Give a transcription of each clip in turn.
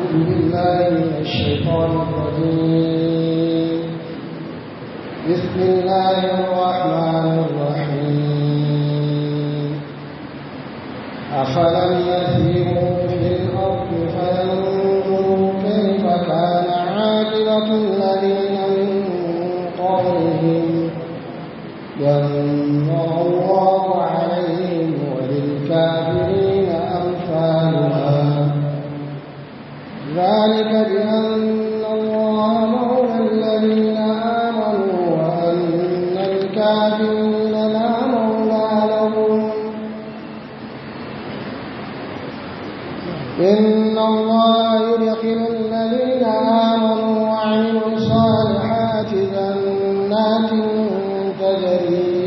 بالله من الشيطان الرجيم بسم الله الرحمن الرحيم أفلم يسيروا في الأرض فينظروا كيف كان عاقبة الذين من قبلهم دمر الله عليهم وللكافرين أمثالها ذلك بأن الله مولى الذين آمنوا وأن الكافرين لا مولى لهم إن الله يدخل الذين آمنوا وعملوا الصالحات جنات تجري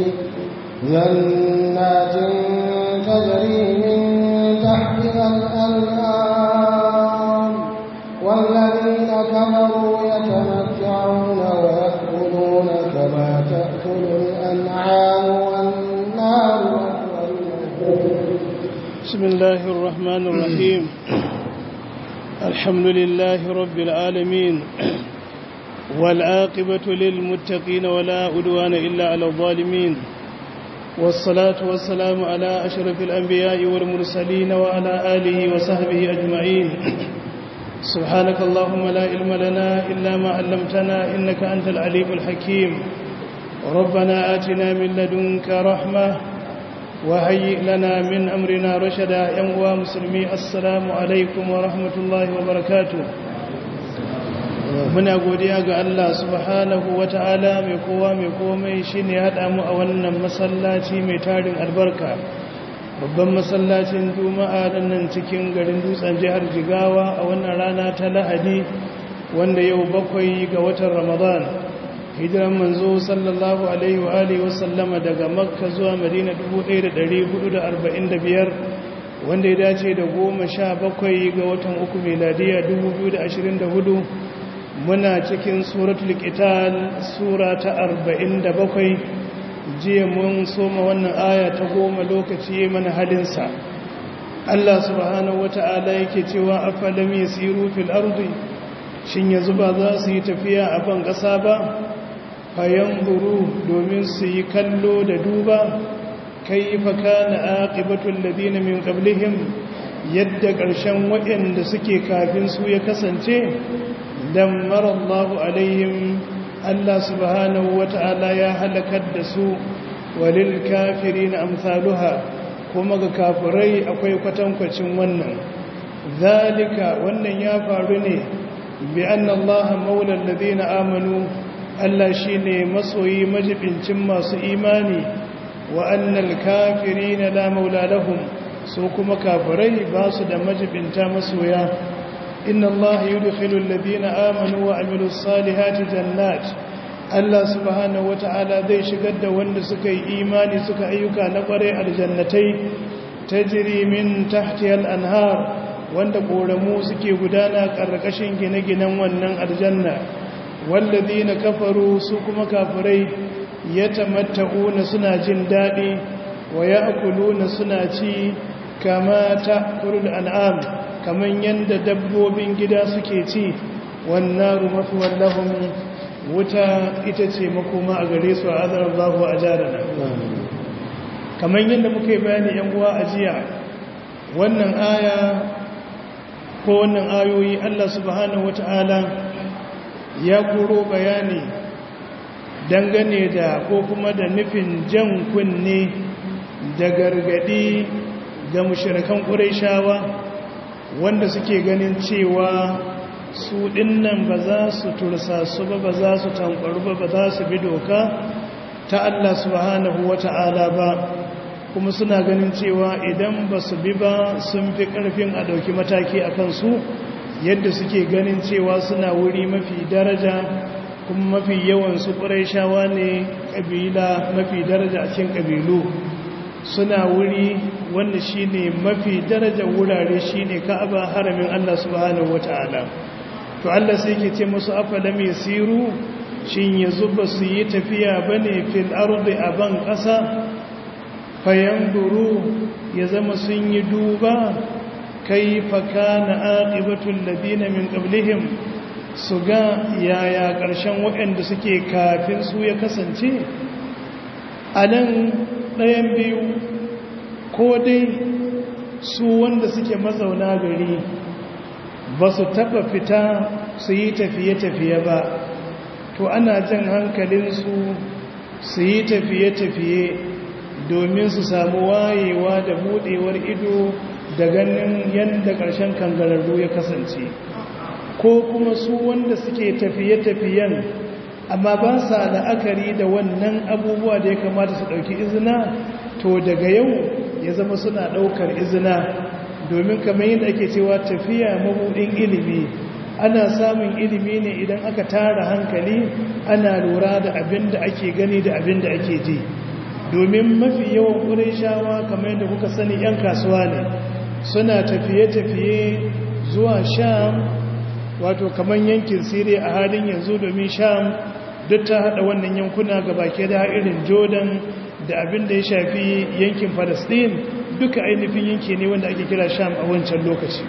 جنات تجري من تحتها الأنهار والذين كفروا يتمتعون ويأكلون كما تأكل الأنعام والنار بسم الله الرحمن الرحيم الحمد لله رب العالمين والعاقبة للمتقين ولا أدوان إلا على الظالمين والصلاة والسلام على أشرف الأنبياء والمرسلين وعلى آله وصحبه أجمعين سبحانك اللهم لا علم لنا إلا ما علمتنا إنك أنت العليم الحكيم ربنا آتنا من لدنك رحمة وهيئ لنا من أمرنا رشدا يا مسلمي السلام عليكم ورحمة الله وبركاته muna godiya ga Allah subhanahu wata'ala mai kowa mai komai shine ya haɗa mu a wannan masallaci mai tarin albarka babban masallacin juma'a nan cikin garin dutsen jihar jigawa a wannan rana ta lahadi wanda yau bakwai ga watan ramadan hijiran manzo sallallahu alaihi wa alihi wasallama daga makka zuwa madina 1445 wanda ya dace da goma sha bakwai ga watan uku meladiya 2024 muna cikin suratul qital sura ta 47 jiya mun soma wannan aya ta goma lokaci mana halinsa Allah subhanahu wata'ala yake cewa afalam yasiru fil ardi shin yanzu ba za su yi tafiya a ban ƙasa ba fayan buru domin su yi kallo da duba kaifa kana aqibatul ladina min qablihim yadda ƙarshen waɗanda suke kafin su ya kasance dammar Allahu alaihim Allah subhanahu wata'ala ya halakar da su walil kafirin amsaluha kuma ga kafirai akwai kwatankwacin wannan zalika wannan ya faru ne bi anna Allah maula alladhina amanu Allah shine masoyi majibincin masu imani wa annal kafirina la maula lahum su kuma kafirai ba su da majibinta masoya inna allaha yudkhilu alladhina amanu wa amilus salihati jannat Allah subhanahu wata'ala zai shigar da wanda suka yi imani suka ayyuka na kware aljannatai tajri min tahtiha al-anhar wanda koramu suke gudana karkashin gine-ginen wannan aljanna walladhina kafaru su kuma kafirai yatamatta'una suna jin dadi wa ya'kuluna suna ci kama ta'kulul an'am kaman yanda dabbobin gida suke ci wannaru mafuwan lahum wuta ita ce makoma a gare su a azar Allah a jarana kaman yanda muka yi bayani yan uwa a jiya wannan aya ko wannan ayoyi Allah subhanahu wata'ala ya koro bayani dangane da ko kuma da nufin jan kunne da gargadi ga mushrikan Qurayshawa wanda suke ganin cewa su dinnan ba za su tursa su ba ba za su tankwaru ba ba za su bi doka ta Allah subhanahu wata'ala ba kuma suna ganin cewa idan ba su bi ba sun fi karfin a ɗauki mataki a kansu yadda suke ganin cewa suna wuri mafi daraja kuma mafi yawan su shawa ne ƙabila mafi daraja a cikin ƙabilu suna wuri wanda shine mafi daraja wurare shine ka'aba haramin Allah subhanahu wata'ala to Allah sai ke ce musu afalam yasiru shin yanzu ba su yi tafiya bane fil ardi aban ƙasa fayanduru ya zama sun yi duba kaifa kana aqibatul ladina min qablihim su ga yaya ƙarshen waɗanda suke kafin su ya kasance a nan ɗayan biyu ko dai su wanda suke mazauna gari ba su taɓa fita su yi tafiye-tafiye ba to ana jan hankalinsu su yi tafiye-tafiye domin su samu wayewa da buɗewar ido da ganin yadda ƙarshen kangararru ya kasance ko kuma su wanda suke tafiye-tafiyen amma ba sa la'akari da wannan abubuwa da ya kamata su ɗauki izina to daga yau ya zama suna ɗaukar izina domin kamar yadda ake cewa tafiya mabuɗin ilimi ana samun ilimi ne idan aka tara hankali ana lura da abin da ake gani da abin da ake ji domin mafi yawan ƙurin shawa kamar yadda kuka sani 'yan kasuwa ne suna tafiye-tafiye zuwa sham wato kamar yankin siriya a halin yanzu domin sham duk ta hada wannan yankuna ga baki da irin jordan da abin da ya shafi yankin palestine duka ainihin yanki ne wanda ake kira sham a wancan lokaci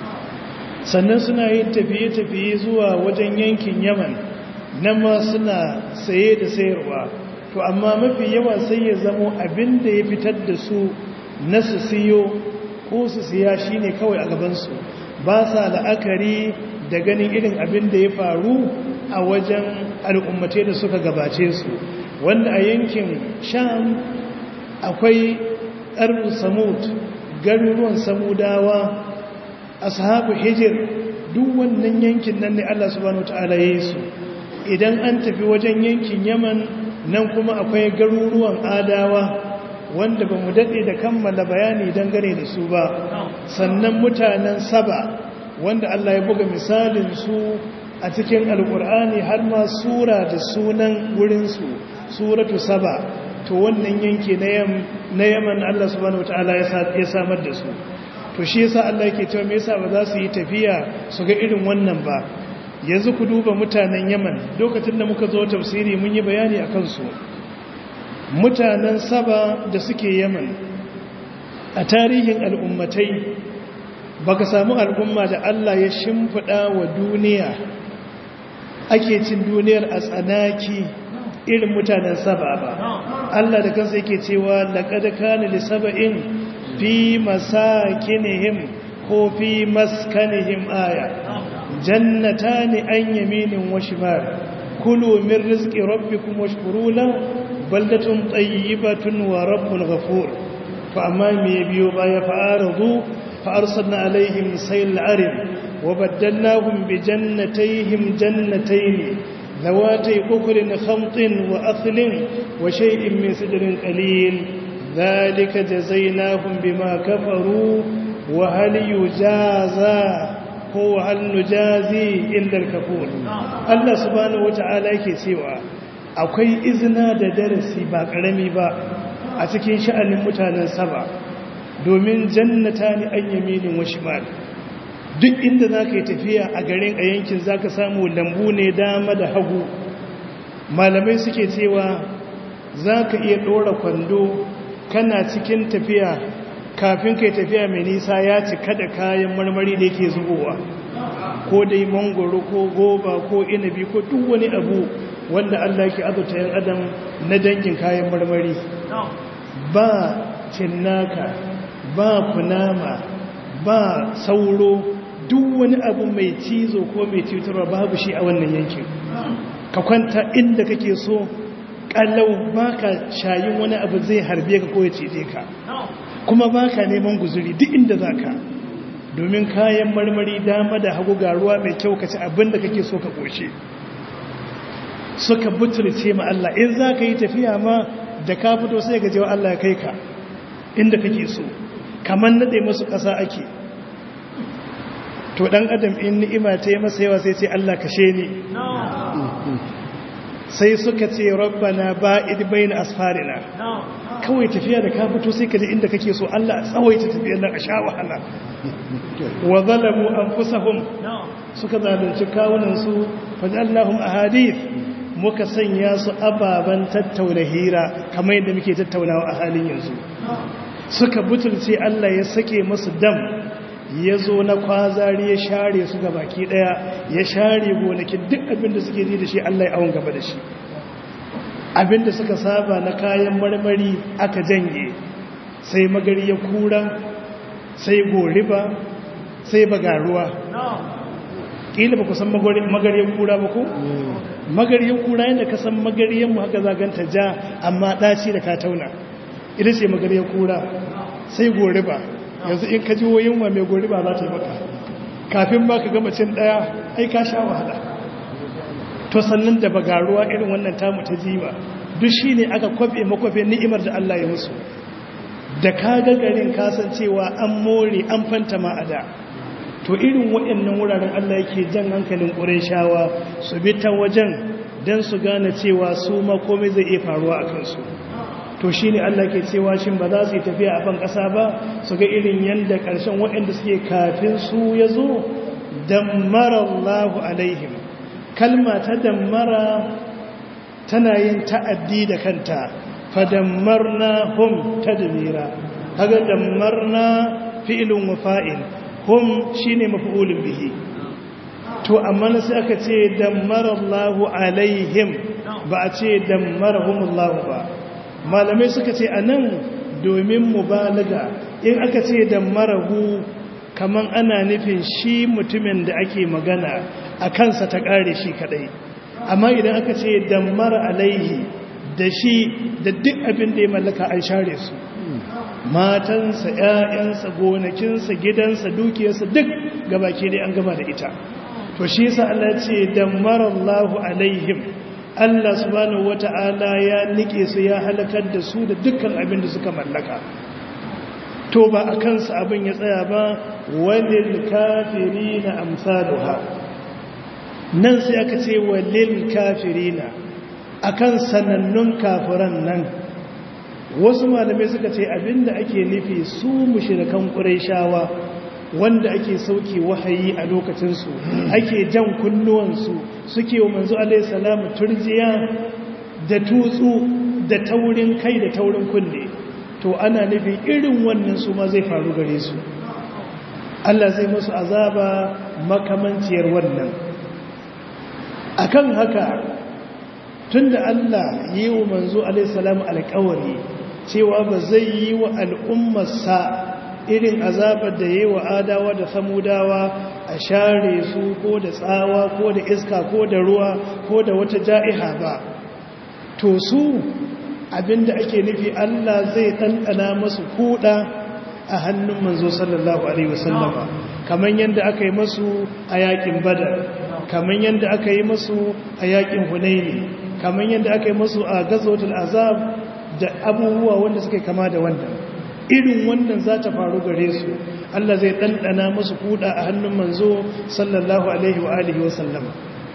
sannan suna yin tafiye-tafiye zuwa wajen yankin yaman nan ma suna saye da sayarwa to amma mafi yawa sai ya zamo abin da ya fitar da su na su siyo ko su siya shine kawai a gabansu ba sa la'akari da ganin irin abin da ya faru a wajen al'ummace da suka gabace su wanda a yankin sham akwai ƙarfin samud garuruwan samudawa ashabu hijir duk wannan yankin nan ne Allah subhanahu wataala ya yi su idan an tafi wajen yankin yaman nan kuma akwai garuruwan adawa wanda ba mu daɗe da kammala bayani dangane da su ba sannan mutanen saba wanda Allah ya buga misalin su a cikin alkur'ani har ma sura da sunan wurinsu suratu saba to wannan yanki na yaman Allah subhanahu wataala ya samar da su to shi yasa Allah yake cewa me yasa ba za su yi tafiya su ga irin wannan ba yanzu ku duba mutanen yaman lokacin da muka zo tafsiri mun yi bayani akan su mutanen saba da suke yaman a tarihin al'ummatai baka samu al'umma da Allah ya shimfiɗa wa duniya ake cin duniyar a tsanaki irin mutanen saba ba Allah da kansa yake cewa laqad kana li sab'in fi masakinihim ko fi maskanihim aya jannatani an yaminin wa shimal kulu min rizqi rabbikum washkuru lahu baldatun tayyibatun wa rabbun ghafur fa amma me biyo baya fa'aradu fa arsalna alaihim sayl arim wa baddalnahum bi jannatayhim jannatayn ذواتي أكل خمط وأثل وشيء من سدر قليل ذلك جزيناهم بما كفروا وهل يجازى هو هل نجازي إلا الكفور الله سبحانه وتعالى yake cewa akwai izina da darasi ba karami ba a cikin sha'anin mutanen saba domin jannata ni an yaminin wa shimal duk inda za ka yi tafiya a garin a yankin za ka samu lambu ne dama da hagu malamai suke cewa za ka iya ɗora kwando kana cikin tafiya kafin kai tafiya mai nisa ya cika da kayan marmari da yake zubowa ko dai mangoro ko goba ko inabi ko duk wani abu wanda Allah ke azurta yan adam na dangin kayan marmari ba cinnaka ba kunama ba sauro duk wani abu mai cizo ko mai cutarwa babu shi a wannan yankin ka kwanta inda kake so kallau baka shayin wani abu zai harbe ka ko ya cije ka kuma baka neman guzuri duk inda zaka domin kayan marmari dama da hagu ga ruwa mai kyau ka ci abin da kake so ka koshe suka butulce ma Allah in zaka yi tafiya ma da ka fito sai ga jewa Allah ya kai ka inda kake so kamar nade musu ƙasa ake to dan adam in ni'ima ta yi masa yawa sai ce Allah kashe ni sai suka ce rabbana ba'id bayna asfarina kawai tafiya da ka fito sai ka je inda kake so Allah tsawaita tafiyar nan a sha wahala wa zalamu anfusahum suka zalunci kawunan su fajallahum ahadith muka sanya su ababan tattauna hira kamar yadda muke tattaunawa a halin yanzu suka butulce Allah ya sake masu dam ya zo na kwazari ya share su ga baki daya ya share gonakin duk abinda suke ji da shi Allah ya awon gaba da shi abinda suka saba na kayan marmari aka janye sai magari ya kura sai goriba sai bagaruwa ƙila ba ku san magariyar kura ba ku? magariyar kura yadda ka san magariyar mu haka zaganta ja amma ɗaci da katauna ita ce magariyar kura sai goriba yanzu in ka ji woyin wa mai goriba za ta yi maka kafin ba ka gama cin ɗaya ai ka sha wahala to sannan da bagaruwa irin wannan tamu ta jima duk shi ne aka kwafe makwafe ni'imar da Allah ya musu da ka garin kasancewa an more an fanta ma'ada to irin waɗannan wuraren Allah yake jan hankalin ƙureshawa su bi ta wajen don su gane cewa su ma komai zai iya faruwa a kansu to shi ne Allah ke cewa shi ba za su yi tafiya a ban ƙasa ba su ga irin yadda ƙarshen waɗanda suke kafin su ya zo dammara Allahu alaihim kalma ta dammara tana yin ta'addi da kanta fadammarna hum tadmira kaga dammarna fi'lun wa fa'il hum shine maf'ulun bihi to amma sai aka ce dammara Allahu alaihim ba a ce dammarahum Allah ba malamai suka ce anan domin mubalaga in aka ce dammarahu kaman ana nufin shi mutumin da ake magana a kansa ta kare shi kadai amma idan aka ce dammara alaihi da shi da duk abin da ya mallaka an share su matansa ‘ya'yansa gonakinsa gidansa dukiyarsa duk gabaki dai an gama da ita to shi yasa Allah ce dammarallahu alaihim Allah subhanahu wata'ala ya nike su ya halakar da su da dukkan abin da suka mallaka to ba a kansa abin ya tsaya ba walil kafirina amsaluha nan sai aka ce walil kafirina akan sanannun kafiran nan wasu malamai suka ce abinda ake nufi su mushrikan qurayshawa wanda ake sauke wahayi a lokacinsu ake jan kunnuwansu suke wa manzo alaihi salamu turjiya da tutsu da taurin kai da taurin kunne to ana nufi irin wannan su ma zai faru gare su Allah zai musu azaba makamanciyar wannan akan haka tunda Allah yi wa manzo alaihi salamu alƙawari cewa ba zai yi wa al'ummarsa irin azabar da yi wa adawa da samudawa a share su ko da tsawa ko da iska ko da ruwa ko da wata ja'iha ba to su abinda ake nufi Allah zai ɗanɗana masu kuɗa a hannun manzo sallallahu alaihi wasallama kamar yadda aka yi masu a yakin badar kamar yadda aka yi masu a yakin hunaini kamar yadda aka yi masu a gazotul azab da abubuwa wanda suka kama da wannan irin wannan za ta faru gare su Allah zai ɗanɗana musu kuɗa a hannun manzo sallallahu alaihi wa alihi wa sallama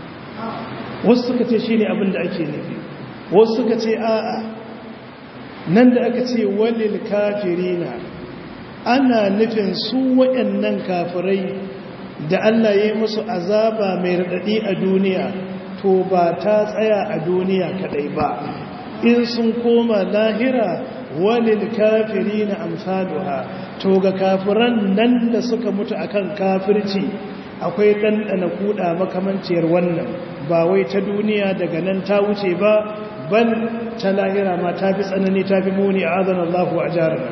wasu suka ce shi ne abin da ake nufi wasu suka ce a'a nan da aka ce walil kafirina ana nufin su waɗannan kafirai da Allah ya yi musu azaba mai raɗaɗi a duniya to ba ta tsaya a duniya kaɗai ba in sun koma lahira walil kafiri na amsaluha to ga kafiran nan da suka mutu akan kafirci akwai ɗanɗana kuɗa makamanciyar wannan ba wai ta duniya daga nan ta wuce ba bal ta lahira ma ta fi tsanani ta fi muni a azan Allahu a jarana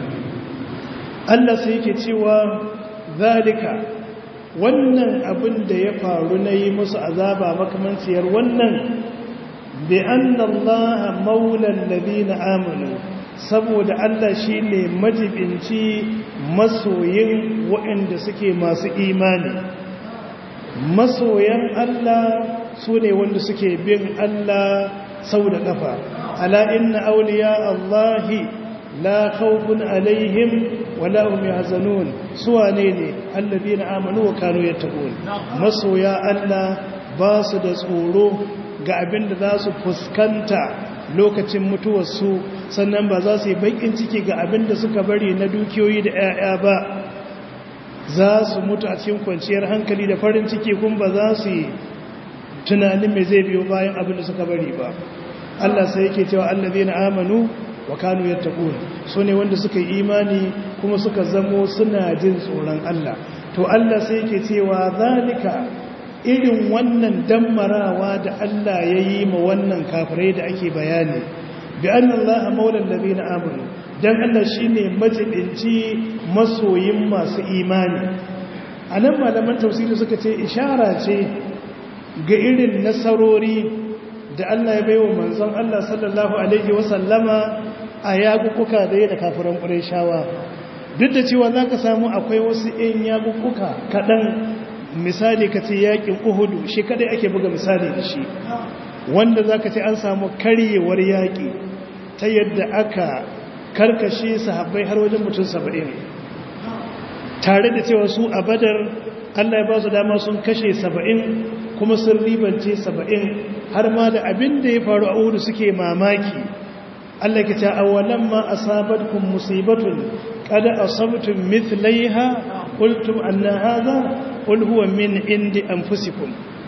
Allah sai yake cewa zalika wannan abin da ya faru na yi musu azaba makamanciyar wannan bi annallaha maulal ladina amanu saboda Allah shine majibinci masoyin waɗanda suke masu imani masoyan Allah sune wanda suke bin Allah sau da kafa ala inna awliya Allahi la khawfun alaihim wala hum yahzanun suwane ne alladina amanu wa kanu yattaqun masoya Allah ba su da tsoro ga abin da za su fuskanta lokacin mutuwarsu sannan ba za su yi bakin ciki ga abin da suka bari na dukiyoyi da 'ya'ya ba za su mutu a cikin kwanciyar hankali da farin ciki kun ba za su yi tunanin mai zai biyo bayan abin da suka bari ba Allah sai yake cewa allazina amanu wa kanu yattaqun su ne wanda suka yi imani kuma suka zamo suna jin tsoron Allah to Allah sai yake cewa zalika irin wannan dammarawa da Allah ya yi ma wannan kafirai da ake bayani bi annallaha maulal ladina amanu dan Allah shine majibinci masoyin masu imani anan malaman tafsiri suka ce ishara ce ga irin nasarori da Allah ya baiwa manzon Allah sallallahu alaihi wasallama a yagukuka da ya da kafiran Qurayshawa duk da cewa zaka samu akwai wasu ɗan yagukuka kaɗan misali ka ce yakin Uhudu shi kadai ake buga misali da shi wanda zaka ce an samu karyewar yaki ta yadda aka karkashe sahabbai har wajen mutum 70 tare da cewa su a Badar Allah ya ba su dama sun kashe 70 kuma sun ribance 70 har ma da abin da ya faru a Uhudu suke mamaki Allah ke ta awalan ma asabatkum musibatun qad asabtum mithlaiha qultum anna hadha qul huwa min indi anfusikum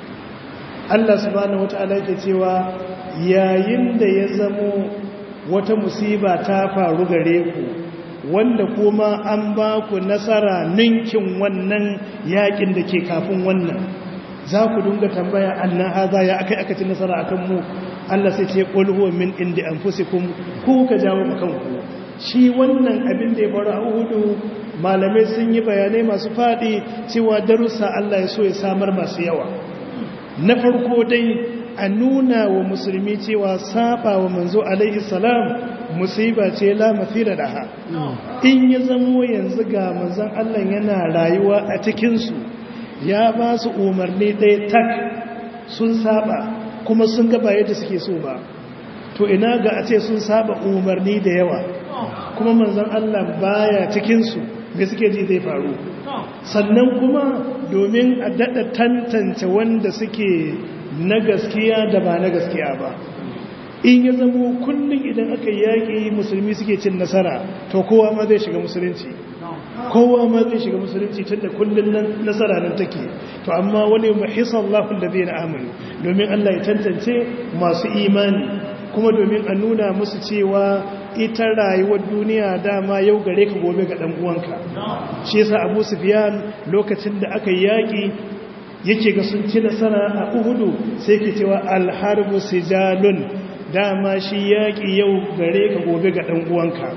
Allah subhanahu wataala yake cewa yayin da ya zamo wata musiba ta faru gare ku wanda kuma an ba ku nasara ninkin wannan yakin da ke kafin wannan za ku dunga tambaya annan haza ya akai aka ci nasara akan mu Allah sai ce qul huwa min indi anfusikum ku ka jawo kanku shi wannan abin da ya faru a Uhud malamai sun yi bayanai masu fadi cewa darussa Allah ya so ya samar masu yawa na farko dai a nuna wa musulmi cewa saba wa manzo alaihi salam musiba ce la mathira daha in ya zamo yanzu ga manzon Allah yana rayuwa a cikin su ya ba su umarni ɗaya tak sun saba kuma sun gaba yadda suke so ba to ina ga a ce sun saba umarni da yawa kuma manzan Allah baya cikinsu da suke ji zai faru sannan kuma domin a daɗa tantance wanda suke na gaskiya da ba na gaskiya ba in ya zamo kullum idan aka yaƙi musulmi suke cin nasara to kowa ma zai shiga musulunci kowa ma zai shiga musulunci tun da kullum nan nasara nan take to amma wani mahisa Allah da zai na amini domin Allah ya tantance masu imani kuma domin a nuna musu cewa ita rayuwar duniya dama yau gare ka gobe ga dan uwanka shi yasa Abu Sufyan lokacin da aka yi yaki yake ga sun ci nasara a Uhudu sai ke cewa al-harbu sijalun dama shi yaki yau gare ka gobe ga dan uwanka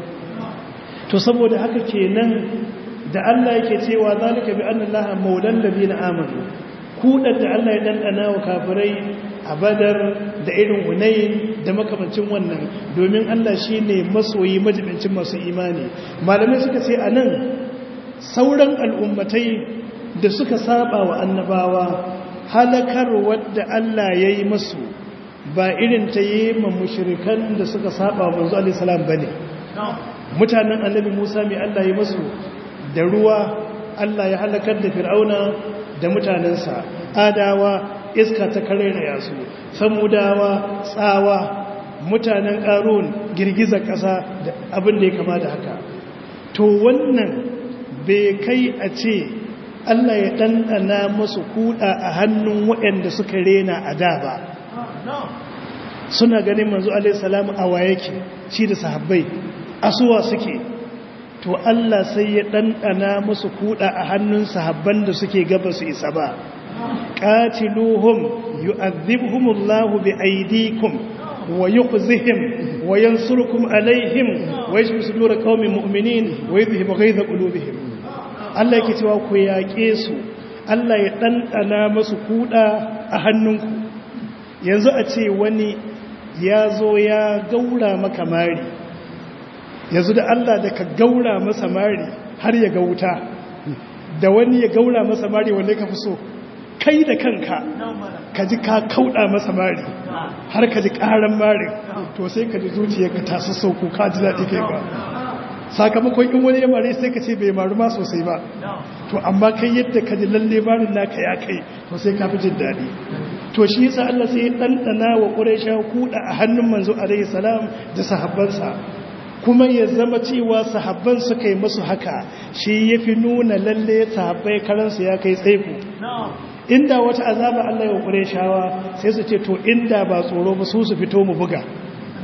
to saboda haka kenan da Allah yake cewa zalika bi anna allaha maulan ladina amanu kudan da Allah ya dandana wa kafirai a badar da irin hunayin da makamancin wannan domin Allah shine masoyi majibincin masu imani malamai suka ce anan sauran al'ummatai da suka saba wa annabawa halakar wadda Allah ya yi masu ba irin ta yi ma mushrikan da suka saba wa manzo alaihi salam bane mutanen annabi Musa mai Allah ya masu da ruwa Allah ya halakar da fir'auna da mutanensa adawa iska ta karera yasu samudawa tsawa mutanen ƙarun girgizar ƙasa da abin da ya kama da haka to wannan bai kai a ce Allah ya ɗanɗana masu kuɗa a hannun waɗanda suka rena a da ba suna ganin manzo alaihissalamu a wa yake shi da sahabbai asuwa suke to Allah sai ya ɗanɗana musu kuɗa a hannun sahabban da suke gaba su isa ba qatiluhum yu'adhibhumullahu biaydikum wa yukhzihim wa yansurukum alaihim wa yashfi sudur qaumin mu'minin wa yudhhibu ghayza qulubihim Allah yake cewa ku yaƙe su Allah ya ɗanɗana musu kuɗa a hannunku yanzu a ce wani ya zo ya gaura maka mari yanzu da Allah da ka gaura masa mari har ya ga wuta da wani ya gaura masa mari wanda ka fi so kai da kanka ka ji ka kauda masa mari har ka ji karan mari to sai ka ji zuciyarka ta sassauko ka ji daɗi kai ba sakamakon in wani ya mare sai ka ce bai maru ma sosai ba to amma kai yadda ka ji lalle marin naka ya kai to sai ka fi jin daɗi to shi yasa Allah sai ya ɗanɗana wa ƙuraisha kuɗa a hannun manzo alaihi salam da sahabbansa kuma ya zama cewa sahabban suka yi masu haka shi ya fi nuna lalle sahabbai karansu ya kai tsaiko inda wata azaba Allah ya ƙuraishawa sai su ce to inda ba tsoro ba su su fito mu buga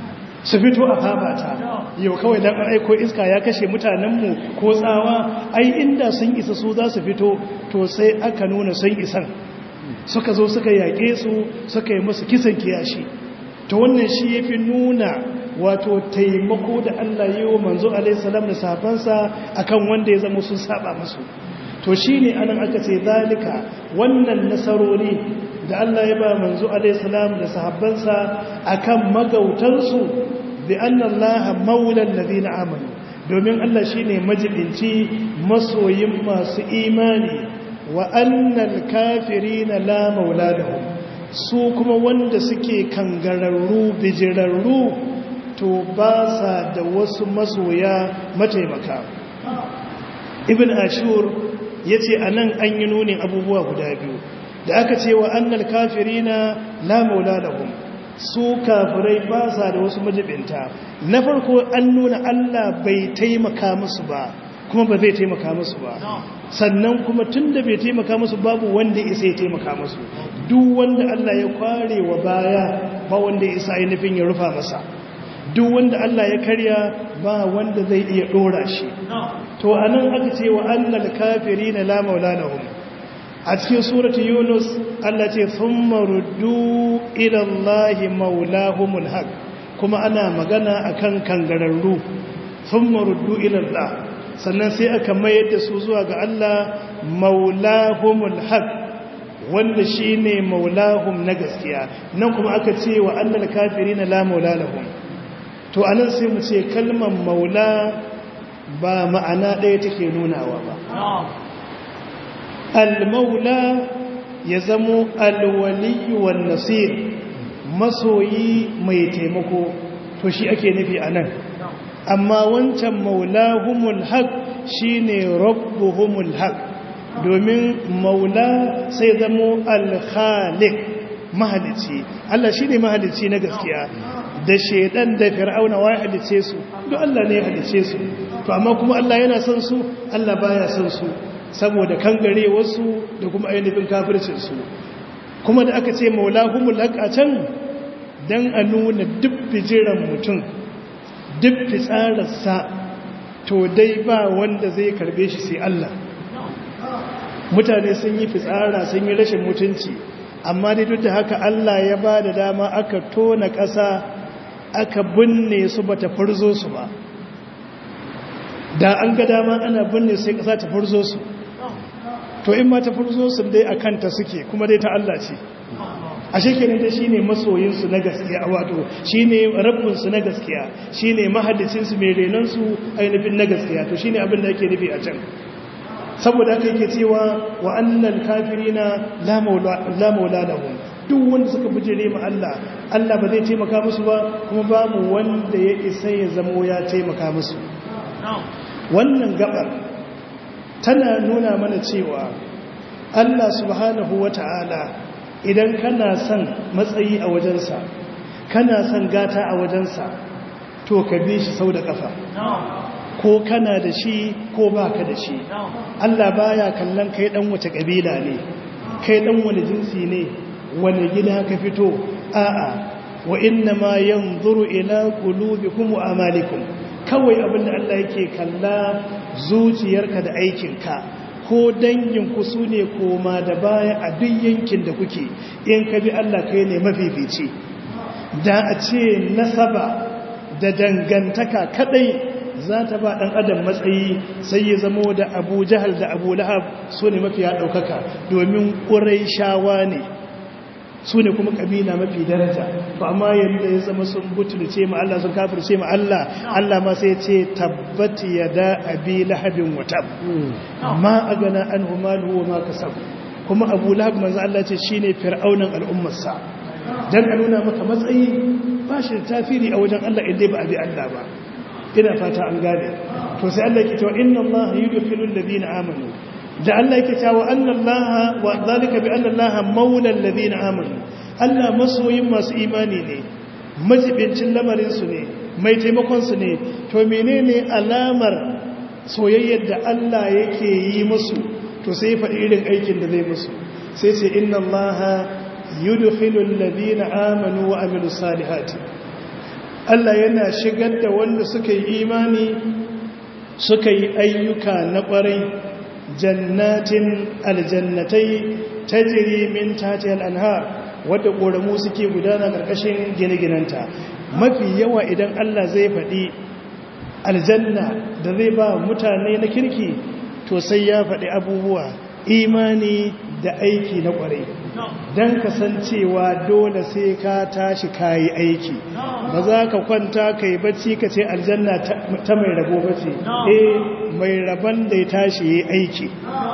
su fito a fafata yau kawai dan an aiko iska ya kashe mutanenmu ko tsawa ai inda sun isa su za su fito to sai aka nuna sun isan suka zo suka yaƙe su suka yi musu kisan kiyashi to wannan shi ya fi nuna wato taimako da Allah yi wa manzo alaihissalam da safansa akan wanda ya zama sun saba musu to shi ne anan aka ce zalika wannan nasarori da Allah ya ba manzo alaihissalam da sahabbansa akan magautansu bi annallaha maulal ladina amanu domin Allah shine majibinci masoyin masu imani wa annal kafirina la maula lahum su kuma wanda suke kangararru bijirarru to ba sa da wasu masoya mataimaka ibn ashur yace anan an yi nunin abubuwa guda biyu da aka ce wa annal kafirina la maula lahum su kafirai ba sa da wasu majibinta na farko an nuna Allah bai taimaka musu ba kuma ba zai taimaka musu ba sannan kuma tun da bai taimaka musu babu wanda isa ya taimaka musu duk wanda Allah ya kware wa baya ba wanda isa ainihin ya rufa masa duk wanda Allah ya karya ba wanda zai iya dora shi to anan aka ce wa annal kafirina la maula lahum a cikin suratu yunus Allah ce thumma ruddu ila allahi maulahumul haq kuma ana magana akan kangararru thumma ruddu ila allah sannan sai aka mayar da su zuwa ga Allah maulahumul haq wanda shine maulahum na gaskiya nan kuma aka ce wa annal kafirina la maula lahum to anan sai mu ce kalmar maula ba ma'ana ɗaya take nunawa ba al-maula ya zamo al-wali wan nasir masoyi mai taimako to shi ake nufi anan amma wancan maulahumul haq shine rabbuhumul haq domin maula sai zamo al-khaliq mahalici Allah shine mahalici na gaskiya da shedan da fir'auna wai halice su duk Allah ne ya halice su to amma kuma Allah yana son su Allah baya son su saboda kangare wasu da kuma ainihin kafircin su kuma da aka ce maulahumul haq a can dan a nuna duk bijiran mutum duk fitsararsa to dai ba wanda zai karbe shi sai Allah mutane sun yi fitsara sun yi rashin mutunci amma dai duk da haka Allah ya ba da dama aka tona ƙasa aka binne su ba ta furzo su ba da an ga dama ana binne sai ƙasa ta furzo su to in ma ta furzo su dai a kanta suke kuma dai ta Allah ce a shekarun da shi ne masoyinsu na gaskiya wato shi ne rabbinsu na gaskiya shi ne mahaddicinsu mai renonsu ainihin na gaskiya to shi ne abin da ake nufi a can saboda aka yake cewa wa annan kafirina la maula lahum duk wanda suka bijire ma Allah Allah ba zai taimaka musu ba kuma babu wanda ya isa ya zamo ya taimaka musu wannan gabar tana nuna mana cewa Allah subhanahu wata'ala idan kana son matsayi a wajensa kana son gata a wajensa to ka bi shi sau da kafa ko kana da shi ko baka da shi Allah baya kallon kai dan wace kabila ne kai dan wani jinsi ne wani gida ka fito a'a wa inna ma yanzuru ila qulubikum wa amalikum kawai abinda Allah yake kalla zuciyarka da aikinka ko danginku su ne koma da baya a duk yankin da kuke in ka bi Allah kai ne mafifici da a ce nasaba da dangantaka kadai za ta ba ɗan adam matsayi sai ya zamo da abu jahal da abu lahab su ne mafiya ɗaukaka domin ƙurai shawa ne su ne kuma ƙabila mafi daraja ba amma yadda ya zama sun butulce ma Allah sun kafirce ma Allah Allah ma sai ce tabbati ya da abi lahabin watab ma a gana an humalu wa ma kasab kuma abu lahab manzo Allah ce shine fir'aunan al'ummarsa dan a nuna maka matsayi ba shi tafiri a wajen Allah inda ba a bi Allah ba ina fata an gane to sai Allah yake cewa inna Allah yudkhilul ladina amanu da Allah yake cewa anna Allah wa zalika bi anna Allah maula alladhina amanu Allah masoyin masu imani ne majibincin lamarin su ne mai taimakon su ne to menene alamar soyayyar da Allah yake yi musu to sai ya faɗi irin aikin da zai musu sai sai inna Allah yudkhilul ladina amanu wa amilus salihati Allah yana shigar da wanda suka yi imani suka yi ayyuka na ƙwarai jannatin aljannatai tajri min tahtiha al-anhar wadda ƙoramu suke gudana ƙarƙashin gine-ginenta mafi yawa idan Allah zai faɗi aljanna da zai ba mutane na kirki to sai ya faɗi abubuwa imani da aiki na ƙwarai don kasancewa dole sai ka tashi kayi aiki ba za ka kwanta ka yi bacci ka ce aljanna ta mai rabo bace eh mai rabon da ya tashi yi aiki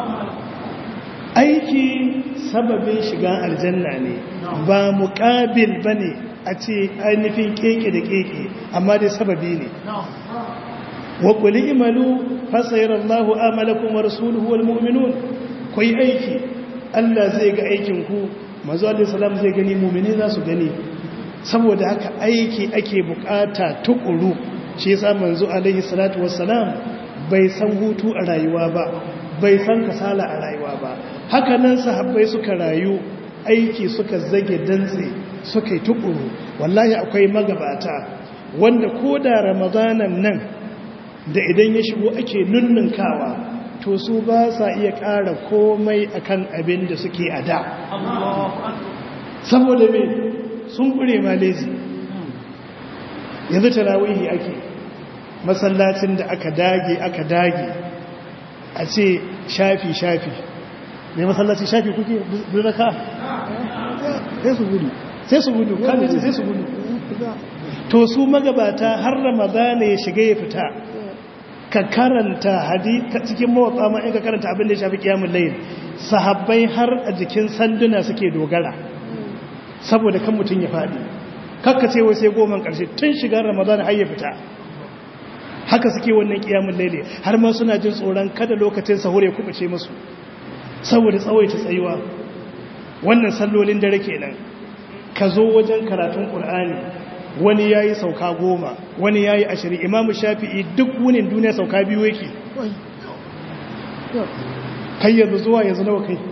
aiki sababin shiga aljanna ne ba muƙabil ba ne a ce ainihin keke da keke amma dai sababi ne wa kuli imalu fasayar Allahu amalakum wa rasuluhu wal mu'minun ku yi aiki Allah zai ga aikin ku manzo Allah salam zai gani mu'mini za su gani saboda haka aiki ake bukata tukuru shi yasa manzo alaihi salatu wassalam bai san hutu a rayuwa ba bai san kasala a rayuwa ba haka nan sahabbai suka rayu aiki suka zage dantse suka yi tukuru wallahi akwai magabata wanda ko da ramadanan nan da idan ya shigo ake nunnunkawa to su ba sa iya ƙara komai akan abin da suke a da saboda me sun ƙure malezi yanzu tarawihi ake masallacin da aka dage aka dage a ce shafi-shafi mai masallaci shafi kuke birnaka sai su gudu sai su gudu kan sai su gudu to su magabata har ramadana ya shiga ya fita ka karanta hadita cikin mawatsa ma in ka karanta abin da ya shafi kiyamun layin sahabbai har a jikin sanduna suke dogara saboda kan mutum ya faɗi kakka ce wai sai goma ƙarshe tun shiga ramadana har ya fita haka suke wannan kiyamun laili har ma suna jin tsoron kada lokacin sahur ya kubuce musu saboda tsawaita tsayuwa wannan sallolin dare kenan ka zo wajen karatun qur'ani wani yayi sauka goma wani yayi ashirin imamu shafi'i duk wunin duniya sauka biyu yake kai yanzu zuwa yanzu nawa kai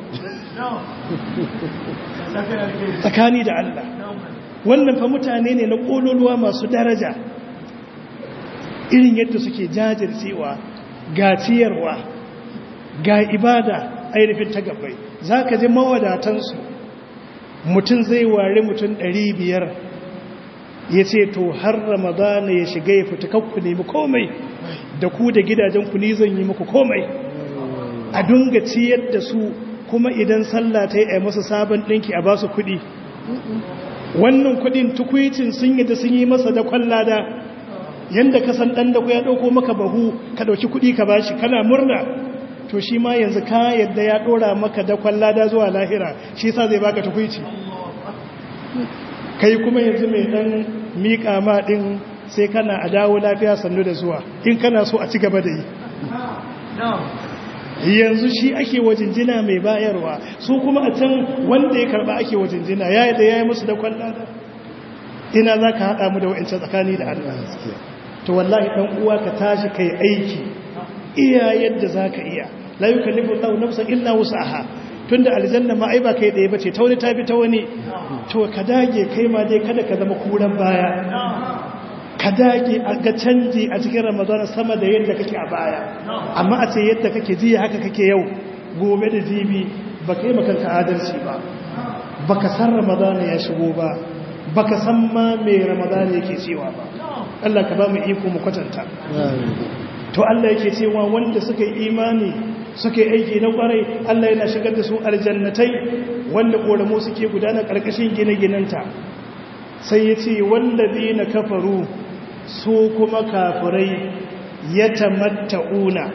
tsakani da Allah wannan fa mutane ne na kololuwa masu daraja irin yadda suke jajircewa ga ciyarwa ga ibada ainihin ta gabai za ka ji mawadatansu mutum zai ware mutum biyar ya ce to har ramadana ya shiga ya fita kakku nemi komai da ku da gidajenku ni zan yi muku komai a dunga ciyar da su kuma idan sallah ta yi a masa sabon ɗinki a ba su kuɗi wannan kuɗin tukwicin sun yi da sun yi masa da kwallada yanda ka san dan da ku ya dauko maka bahu ka dauki kudi ka bashi kana murna to shi ma yanzu ka yadda ya dora maka da kwallada zuwa lahira shi yasa zai baka tukuici kai kuma yanzu mai dan mika ma din sai kana a dawo lafiya sannu da zuwa in kana so a ci gaba da yi yanzu shi ake wajinjina mai bayarwa su kuma a can wanda ya karba ake wajinjina ya yi da ya yi musu da kwallada ina za ka haɗa mu da wa'ancan tsakani da Allah to wallahi ɗan uwa ka tashi kai aiki iya yadda za ka iya la yi kalifin lau nafsan illa wasu aha tun da aljanna ma ai ba kai ɗaya bace ta wani ta bi ta wani to ka dage kai ma dai kada ka zama kuran baya ka dage a ga canji a cikin ramadana sama da yadda kake a baya amma a ce yadda kake jiya haka kake yau gobe da jibi ba ka yi makanka adalci ba ba ka san ramadana ya shigo ba ba ka san ma mai ramadana yake cewa ba Allah ka ba mu iko mu kwatanta to Allah yake cewa wanda suka yi imani suka yi aiki na kwarai Allah yana shigar da su aljannatai wanda koramu suke gudana karkashin gine-ginenta sai ya ce wallazi na kafaru su kuma kafirai ya tamatta'una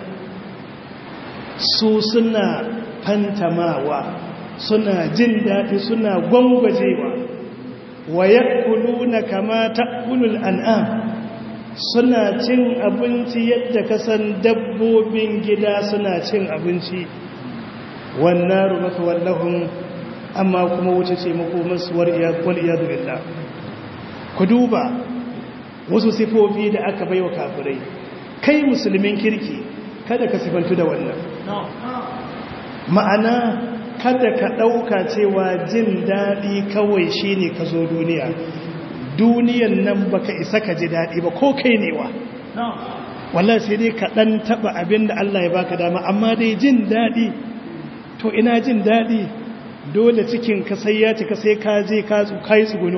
su suna fantamawa suna jin daɗi suna gwangwajewa wa ya na kama ta'kulul an'am suna cin abinci yadda kasan dabbobin gida suna cin abinci wannan rumata wallahun amma kuma wuce ce makomansu wal iyadu billah ku duba wasu sifofi da aka baiwa kafirai kai musulmin kirki kada ka sifantu da wannan ma'ana kada ka ɗauka cewa jin daɗi kawai shine ka zo duniya duniyan nan baka isa ka ji daɗi ba ko kai newa wallahi sai dai ka ɗan taɓa abin da Allah ya baka dama amma dai jin daɗi to ina jin daɗi dole cikin ka sai ya cika sai ka je ka yi tsuguno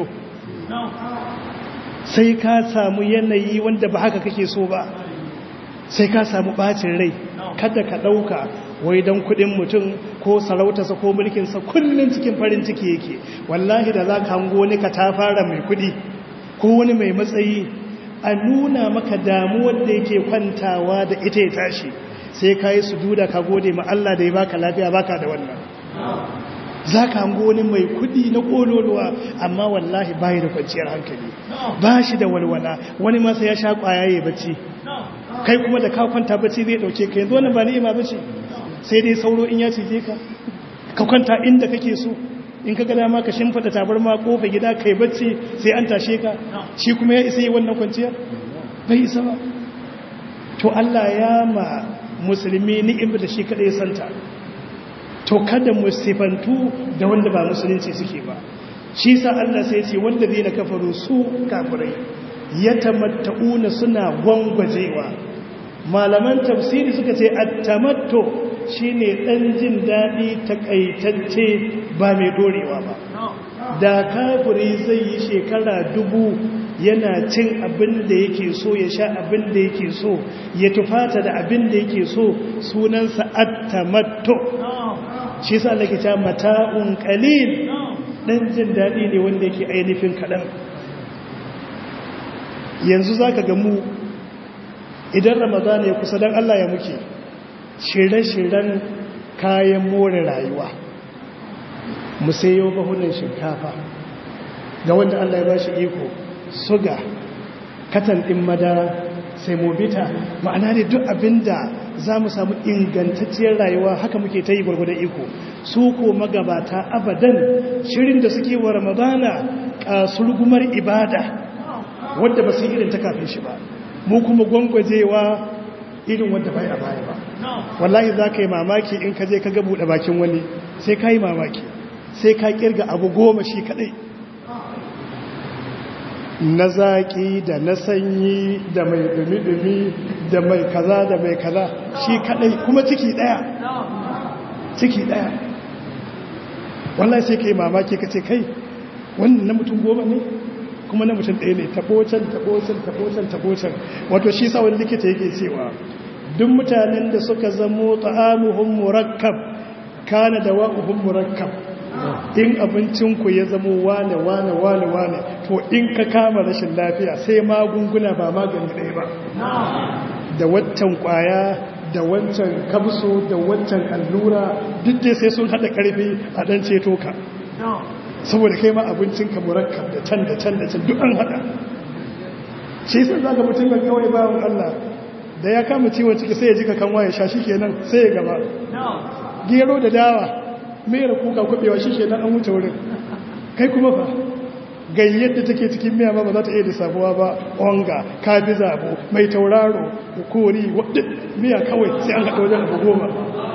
sai ka samu yanayi wanda ba haka kake so ba sai ka samu ɓacin rai kada ka ɗauka wai don kuɗin mutum ko sarautarsa ko mulkinsa kullum cikin farin ciki yake wallahi da za ka hango ni ka ta fara mai kuɗi ko wani mai matsayi a nuna maka damuwar da yake kwantawa da ita ya tashi sai ka yi sujuda ka gode ma Allah da ya baka lafiya baka da wannan za ka hango wani mai kudi na kololuwa amma wallahi bayi da kwanciyar hankali ba shi da walwala wani masa ya sha kwayaye bacci kai kuma da ka kwanta bacci zai dauke ka yanzu wannan ba ni'ima bace sai dai sauro in ya cije ka ka kwanta inda kake so in ka gada ma ka shimfida tabarma kofa gida kai bacci sai an tashe ka shi kuma ya isa yi wannan kwanciyar bai isa ba to Allah ya ma musulmi ni'imar da shi kadai santa to kada mu sifantu da wanda ba musulunci suke ba shi sa Allah sai ce wanda zai na kafaru su kafirai ya tamatta'una suna gwangwajewa malaman tafsiri suka ce at-tamattu shine dan jin dadi takaitacce ba mai dorewa ba da kafiri zai yi shekara dubu yana cin abin da yake so ya sha abin da yake so ya tufata da abin da yake so sunansa at-tamattu shi sa Allah ke cewa mata'un qalil dan jin dadi ne wanda yake ainihin kadan yanzu zaka ga mu idan ramadan ya kusa dan Allah ya muke shirye-shiryen kayan more rayuwa mu sayo bahunan shinkafa ga wanda Allah ya bashi iko suga katan din madara sai mobita ma'ana ne duk abinda za mu samu ingantacciyar rayuwa haka muke ta yi gwargwadon iko su ko magabata abadan shirin da suke wa ramadana kasurgumar ibada wadda ba su irin ta kafin shi ba mu kuma gwangwajewa irin wadda bai a baya ba wallahi za ka yi mamaki in ka je ka ga buɗe bakin wani sai ka yi mamaki sai ka kirga abu goma shi kaɗai na zaƙi da na sanyi da mai dumi-dumi da mai kaza da mai kaza shi kadai kuma ciki daya ciki daya wallahi sai ka yi mamaki ka ce kai wannan na mutum goma ne kuma na mutum ɗaya ne tabocin tabocin tabocin tabocin wato shi sa wani likita yake cewa duk mutanen da suka zamo ta'amuhum murakkab kana da wa'uhum murakkab in abincinku ya zamo wane wane wane wane to in ka kama rashin lafiya sai magunguna ba magani ɗaya ba da waccan kwaya da wancan kabso da wancan allura duk dai sai sun haɗa ƙarfi a ɗan ceto ka saboda kai ma abincinka murakkab da can da can da can duk an haɗa shi sun zaga mutum ga kawai bawan Allah da ya kama ciwon ciki sai ya jika kan waye sha shi kenan sai ya gaba gero da dawa mera kuka kubewa shi kenan an wuce wurin kai kuma fa gayyar da take cikin miya ma ba za ta iya lissafuwa ba onga kabi zabo mai tauraro kori wadda miya kawai sai an haɗa wajen abu goma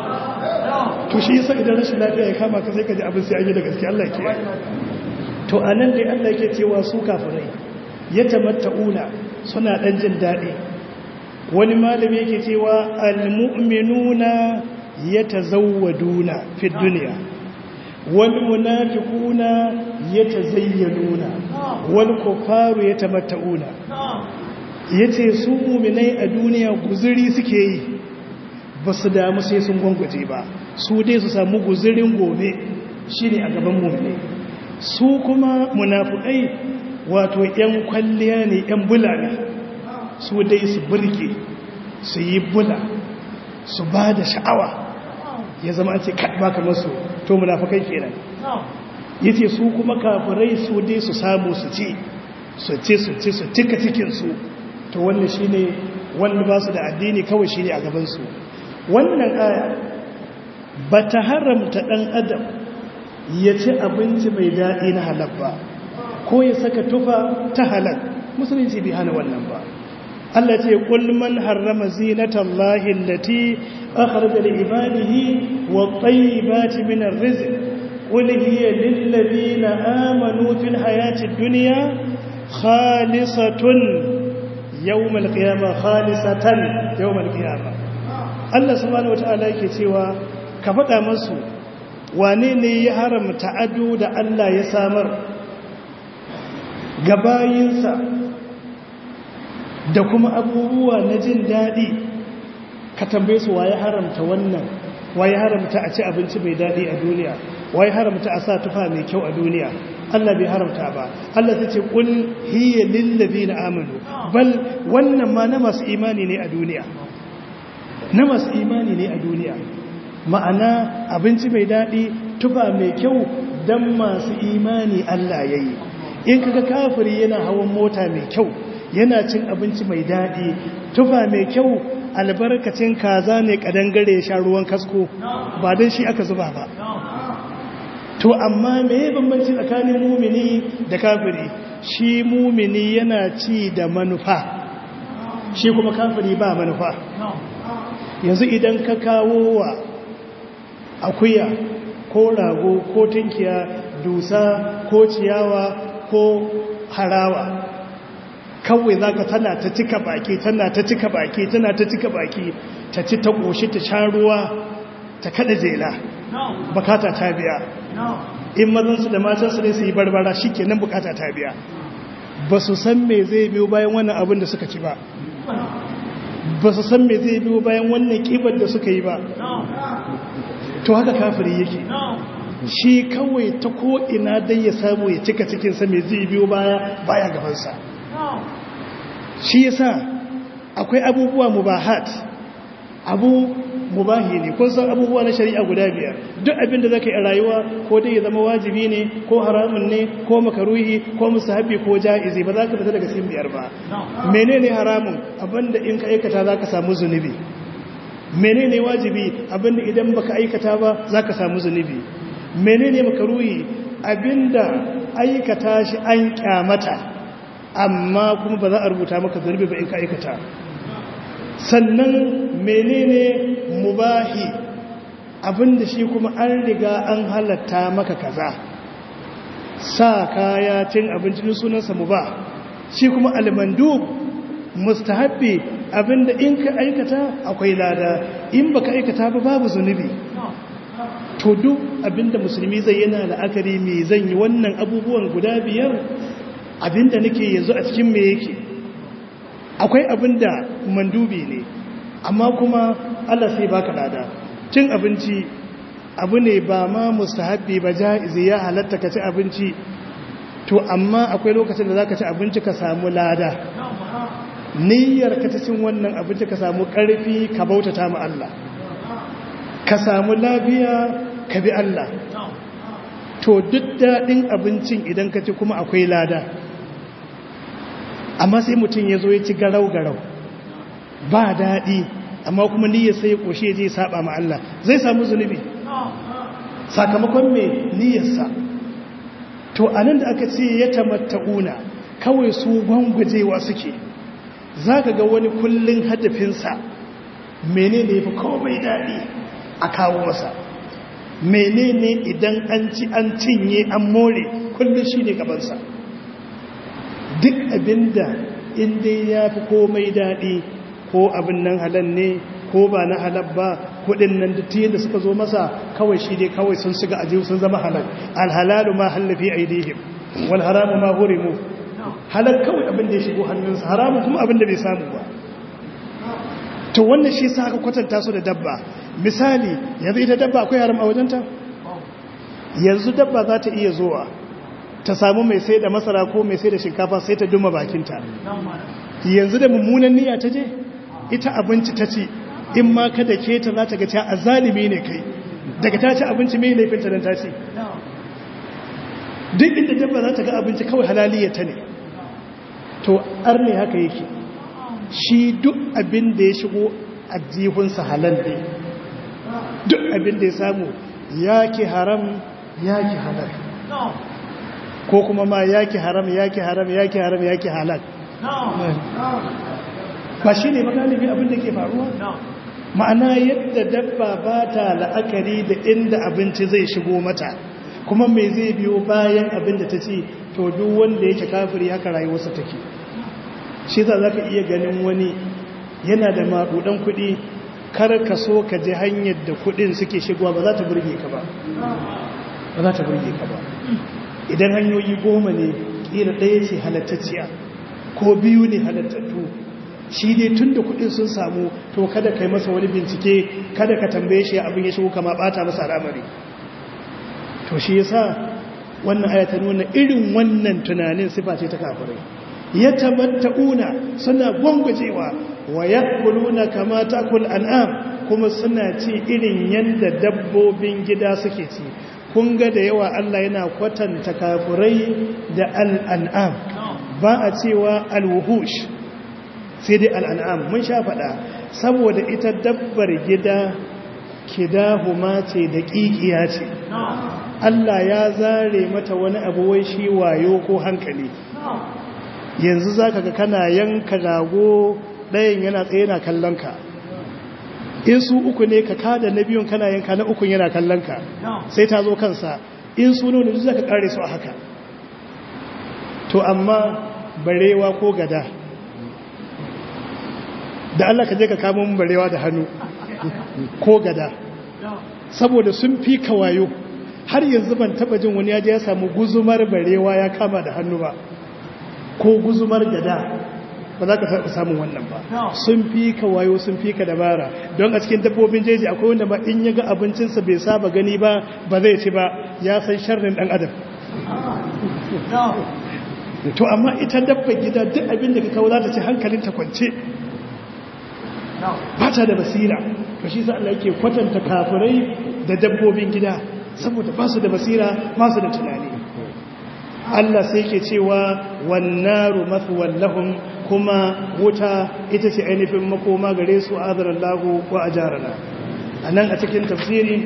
to shi yasa idan rashin lafiya ya kama ka sai ka ji abin sai an yi da gaske Allah ke to a nan dai Allah ke cewa su kafirai ya tamatta'una suna ɗan jin daɗi wani malami yake cewa al-mu'minuna yatazawwaduna fi dunya wal munafiquna yatazayyanuna wal kufaru yatamatta'una yace su mu'minai a duniya guzuri suke yi basu damu sai sun gwangwaje ba su dai su samu guzurin gobe shine a gaban mu'minai su kuma munafiqai wato yan kwalliya ne yan bula ne su dai su burge su yi bula su ba da sha'awa ya zama ce kaɗa kamar su to munafakai kenan yace su kuma kafirai su dai su samu su ci su ci su ci su cika cikinsu to wannan shine wanda ba su da addini kawai shine a gabansu wannan aya ba ta haramta ɗan adam ya ci abinci mai daɗi na halal ba ko ya saka tufa ta halal musulunci bai hana wannan ba Allah ce kul man harrama zinatallahi allati akhraja li ibadihi wat tayyibati min ar-rizq qul hiya lil ladina amanu fil hayati dunya khalisatun yawmal qiyamah khalisatan yawmal qiyamah Allah subhanahu wataala yake cewa ka faɗa musu wane ne ya haramta ado da Allah ya samar gabayinsa da kuma abubuwa na jin daɗi ka tambaye su waye haramta wannan waye haramta a ci abinci mai daɗi a duniya waye haramta a sa tufa mai kyau a duniya Allah bai haramta ba Allah ta ce kul hiya lil ladina amanu bal wannan ma na masu imani ne a duniya na masu imani ne a duniya ma'ana abinci mai daɗi tufa mai kyau dan masu imani Allah yayi in kaga kafiri yana hawan mota mai kyau yana cin abinci mai daɗi tufa mai kyau albarkacin kaza ne kadangare sha ruwan kasko ba don shi aka zuba ba to amma me bambanci tsakanin mumini da kafiri shi mumini yana ci da manufa shi kuma kafiri ba manufa yanzu idan ka kawo wa akuya ko rago ko tinkiya dusa ko ciyawa ko harawa kawai za ka tana ta cika baki tana ta cika baki tana ta cika baki ta ci ta ƙoshi ta sha ruwa ta kada jela bukata ta biya in mazansu da matansu ne su yi barbara shi kenan bukata ta biya ba su san me zai biyo bayan wannan abin da suka ci ba ba su san me zai biyo bayan wannan kibar da suka yi ba to haka kafiri yake shi kawai ta ko'ina dai ya samu ya cika cikinsa mai zai biyo baya baya gabansa shi yasa akwai abubuwa mubahat abu mubahi ne kun san abubuwa na shari'a guda biyar duk abinda zaka yi a rayuwa ko dai ya zama wajibi ne ko haramun ne ko makaruhi ko musahabi ko ja'izi ba za ka fita daga cikin biyar ba menene haramun abinda in ka aikata zaka samu zunubi menene wajibi abinda idan baka aikata ba zaka samu zunubi menene makaruhi abinda aikata shi an kyamata amma kuma ba za a rubuta maka zunubi ba in ka aikata sannan menene mubahi abinda shi kuma an riga an halatta maka kaza sa kaya cin abincin sunansa mubah shi kuma almandub mustahabbi abinda in ka aikata akwai lada in baka aikata ba babu zunubi to duk abinda musulmi zai yana la'akari me zan yi wannan abubuwan guda biyar abinda nake yanzu a cikin me yake akwai abinda mandubi ne amma kuma Allah sai baka lada cin abinci abu ne ba ma mustahabbi ba jaizi ya halatta ka ci abinci to amma akwai lokacin da zaka ci abinci ka samu lada niyyar ka ta cin wannan abinci ka samu karfi ka bautata ma Allah ka samu lafiya ka bi Allah to duk daɗin abincin idan ka ci kuma akwai lada amma sai mutum ya zo ya ci garau-garau ba daɗi amma kuma niyyar sai ya ƙoshe ya je saba ma Allah zai samu zunubi sakamakon mai niyyarsa to anan da aka ce ya tamatta'una kawai su gwangwajewa suke za ka ga wani kullum hadafinsa menene ya fi komai daɗi a kawo masa menene idan an ci an cinye an more kullum shi ne gabansa duk abinda inda ya fi komai daɗi ko abin nan halal ne ko ba na halal ba kudin nan da da suka zo masa kawai shi ne kawai sun shiga ajiyu sun zama halal alhalalu ma hallafi aidihim wal haramu ma hurimu halal kawai abin da ya shigo hannunsa haramu kuma abin da bai samu ba to wannan shi sa aka kwatanta su da dabba misali yanzu ita dabba akwai haram a wajenta yanzu dabba za ta iya zuwa ta samu mai sai da masara ko mai sai da shinkafa sai ta duma bakinta yanzu da mummunan niyya ta je ita abinci ta ci in ma ka da ke ta za ta ga cewa azalimi ne kai daga ta ci abinci mai laifinta don ta ci duk inda dabba za ta ga abinci kawai halaliyarta ne to ar ne haka yake shi duk abin da ya shigo a jihunsa halal ne duk abin da ya samu yaki haram yaki halal ko kuma ma yaki haram yaki haram yaki haram yaki halal ba shi ne magalibi abin da ke faruwa ma'ana yadda dabba ba ta la'akari da inda abinci zai shigo mata kuma mai zai biyo bayan abin da ta ce to duk wanda yake kafiri haka rayuwarsa take shi za ka iya ganin wani yana da maɗuɗan kuɗi kar ka so ka ji hanyar da kuɗin suke shigowa ba za ta burge ka ba ba za ta burge ka ba idan hanyoyi goma ne ƙira ɗaya ce halattacciya ko biyu ne halattattu shi dai tun da kuɗin sun samu to kada ka yi masa wani bincike kada ka tambaye shi abin ya shigo kama ɓata masa al'amari to shi yasa wannan aya ta nuna irin wannan tunanin sifa ce ta kafirai ya tamatta'una suna gwangwajewa wa yakuluna kama takul an'am kuma suna ci irin yanda dabbobin gida suke ci kun ga da yawa Allah yana kwatanta kafirai da al'an'am ba a cewa alwuhush sai dai al'an'am mun sha faɗa saboda ita dabbar gida kidahuma ce da ƙiƙiya ce Allah ya zare mata wani abu wai shi wayo ko hankali yanzu za ka ga kana yanka rago ɗayan yana tsaye na kallonka in su uku ne ka kada na biyun kana yanka na ukun yana kallonka sai ta zo kansa in su nuna duk za ka kare su a haka to amma barewa ko gada da Allah ka je ka kama mun barewa da hannu ko gada saboda sun fi kawayo har yanzu ban taba jin wani yaji ya samu guzumar barewa ya kama da hannu ba ko guzumar gada ba za ka taɓa samun wannan ba sun fi ka wayo sun fi ka dabara don a cikin dabbobin jeji akwai wanda ba in ya ga abincinsa bai saba gani ba ba zai ci ba ya san sharrin ɗan adam to amma ita dabba gida duk abin da ka kawo za ta ci hankalin ta kwance ba ta da basira to shi sa Allah yake kwatanta kafirai da dabbobin gida saboda ba su da basira ba su da tunani Allah sai ke cewa wannaru mathwan lahum kuma wuta ita ce ainihin makoma gare su azaran lahu wa ajarana anan a cikin tafsiri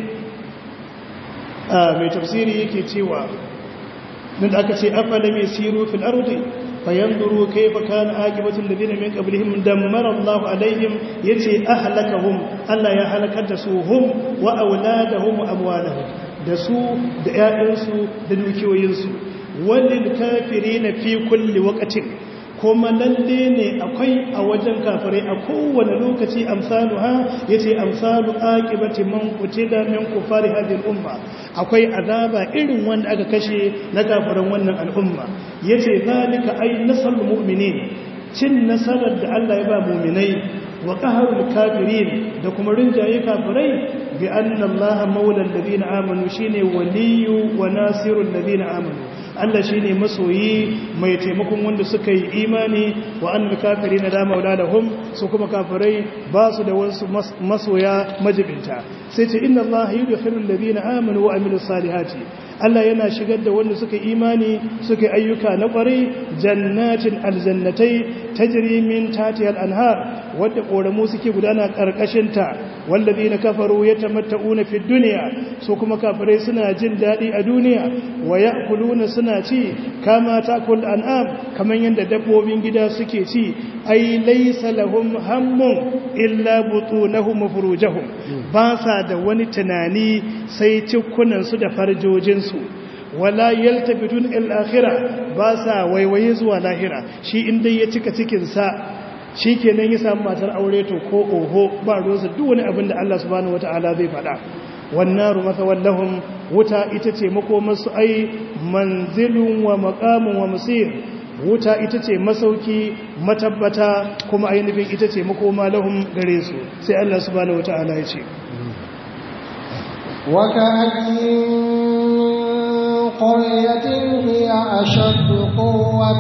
mai tafsiri yake cewa din da aka ce afalam yasiru fil ardi fayanzuru kayfa kana aqibatu alladhina min qablihim dammara Allah alaihim yace ahlakahum Allah ya halakar da su hum wa auladahum wa amwalahum da su da ƴaƴansu da dukiyoyinsu walil kafirina fi kulli waqtin kuma lalle ne akwai a wajen kafirai a kowane lokaci amsalu ha yace amsalu aqibati man qutila min kufari hadhihi al-umma akwai azaba irin wanda aka kashe na kafiran wannan al'umma yace zalika ay nasrul mu'minin cin nasarar da Allah ya ba mu'minai wa qahrul kafirin da kuma rinjaye kafirai bi anna Allah maula alladhina amanu shine waliyu wa nasirul ladina amanu Allah shi ne masoyi mai taimakon wanda suka yi imani wa an kafiri na dama wula da hum su kuma kafirai ba su da wasu masoya majibinta sai ce inna Allah yi da firin da na amini wa aminu salihati Allah yana shigar da wanda suka imani suka ayyuka na kwarai jannatin aljannatai tajri min tatiyal anhar wadda koramu suke gudana karkashinta wallazi na kafaru yatamatta'una fid dunya su kuma kafirai suna jin dadi a duniya wa ya'kuluna suna ci kama takul an'am kaman yanda dabbobin gida suke ci ai laysa lahum hammun illa butunahum wa furujuhum ba sa da wani tunani sai cikunan su da farjojin su wala yaltafitun il akhirah ba sa waiwaye zuwa lahira shi inda ya cika cikin sa shi kenan ya samu matar aure to ko oho ba ruwansa duk wani abin da Allah subhanahu wata'ala zai faɗa wannan rumata wallahum wuta ita ce makomarsu ai manzilun wa maqamun wa musir wuta ita ce masauki matabbata kuma ainihin ita ce makoma lahum gare su sai Allah subhanahu wata'ala ya ce وكأين قرية هي أشد قوة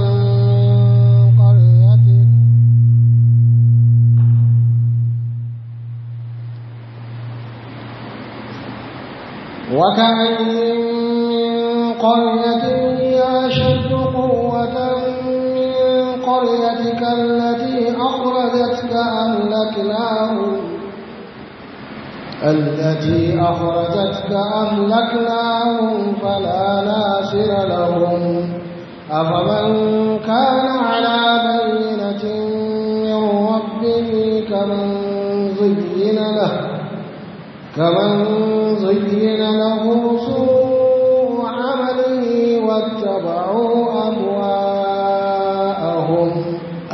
وكأين من قرية هي أشد قوة من قريتك التي أخرجتك أهلكناهم التي أخرجتك أهلكناهم فلا ناصر لهم أفمن كان على بينة من ربه كمن زين له كمن زين له سوء عمله واتبعوا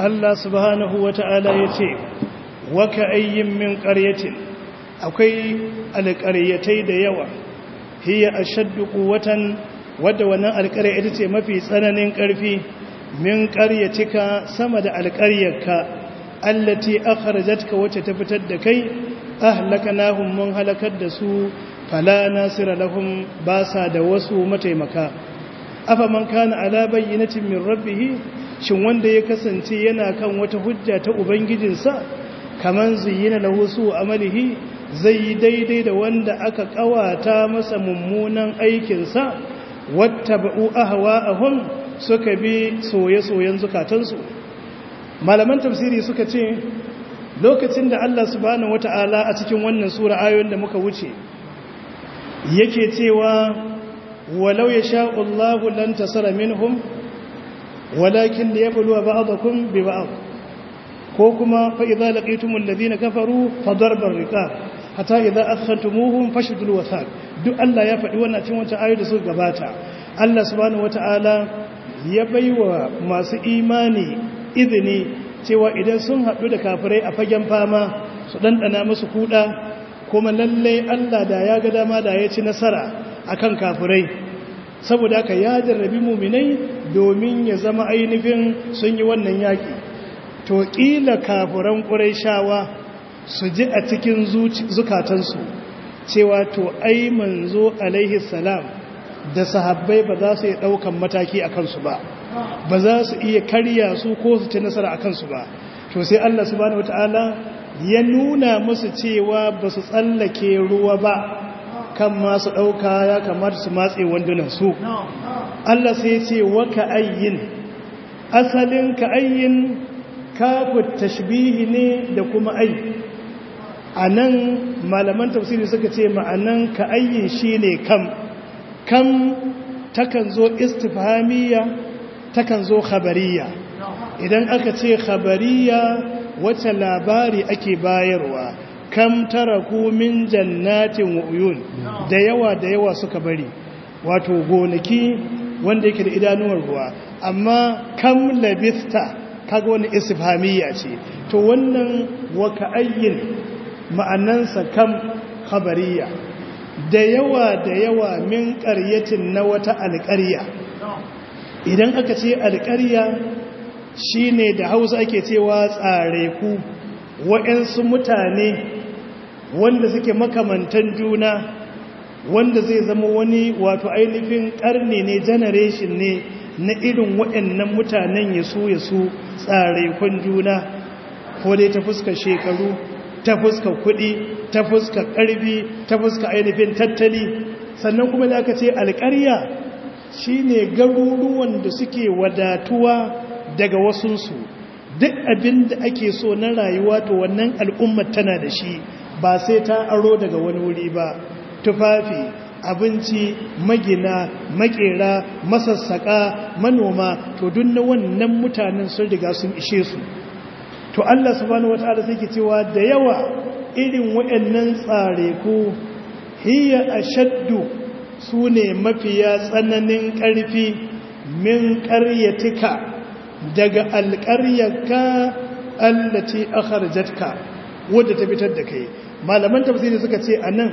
Allah subhanahu wa ta'ala ya ce waka ayyin min ƙaryatin akwai alƙaryatai da yawa hiya ashaddu quwwatan wadda wannan alƙarya ita ce mafi tsananin ƙarfi min ƙaryatika sama da alƙaryarka allati akhrajatka wacce ta fitar da kai ahlakanahum mun halakar da su fala nasira lahum ba sa da wasu mataimaka afa man kana ala bayyinatin min rabbih shin wanda ya kasance yana kan wata hujja ta ubangijinsa kaman zuyina lahu su amalihi zai yi daidai da wanda aka kawata masa mummunan aikinsa wattaba'u ahwa'ahum suka bi soye-soyen zukatansu malaman tafsiri suka ce lokacin da Allah subhanahu wata'ala a cikin wannan sura ayoyin da muka wuce yake cewa walau ya sha'ullahu lan tasara minhum walakin da ya buluwa ba'adakum bi ba'ad ko kuma fa idza laqitumul ladina kafaru fa darbar riqab hatta idza akhantumuhum fashdul wathaq duk Allah ya faɗi wannan cikin wancan ayoyi da suka gabata Allah subhanahu wata'ala ya baiwa masu imani izini cewa idan sun haɗu da kafirai a fagen fama su ɗanɗana musu kuɗa kuma lallai Allah da ya ga dama da ya ci nasara akan kafirai saboda haka ya jarrabi muminai domin ya zama ainihin sun yi wannan yaƙi to ƙila kafiran ƙuraishawa su ji a cikin zukatansu cewa to ai manzo alaihi salam da sahabbai ba za su yi ɗaukan mataki a kansu ba ba za su iya karya su ko su ci nasara a kansu ba to sai Allah subhanahu wata'ala ya nuna musu cewa ba su tsallake ruwa ba kan masu ɗauka ya kamata su matse wandunan su Allah sai ce wa ka'ayyin asalin ka'ayyin kafu tashbihi ne da kuma ai a nan malaman tafsiri suka ce ma'anan ka'ayyin shi ne kam kam takan zo istifhamiyya takan zo khabariya idan aka ce khabariya wacce labari ake bayarwa kam taraku min jannatin wa uyun da yawa da yawa suka bari wato gonaki wanda yake da idanuwar ruwa amma kam labista kaga wani istifhamiyya ce to wannan wa ka'ayyin ma'anansa kam khabariya da yawa da yawa min ƙaryatin na wata alƙarya idan aka ce alƙarya shine da hausa ake cewa tsare ku waɗansu mutane wanda suke makamantan juna wanda zai zama wani wato ainihin ƙarni ne generation ne na irin waɗannan mutanen ya su ya su tsare kun juna ko dai ta fuskar shekaru ta fuskar kuɗi ta fuskar ƙarfi ta fuskar ainihin tattali sannan kuma da aka ce alƙarya shine garuruwan da suke wadatuwa daga wasunsu duk abin da ake so na rayuwa to wannan al'ummar tana da shi ba sai ta aro daga wani wuri ba tufafi abinci magina makera masassaka manoma to duk na wannan mutanen sun riga sun ishe su to Allah subhanahu wataala sai ke cewa da yawa irin waɗannan tsare ku hiya ashaddu sune mafiya tsananin ƙarfi min ƙaryatika daga alƙaryarka allati akharjatka wadda ta fitar da kai malaman tafsiri suka ce anan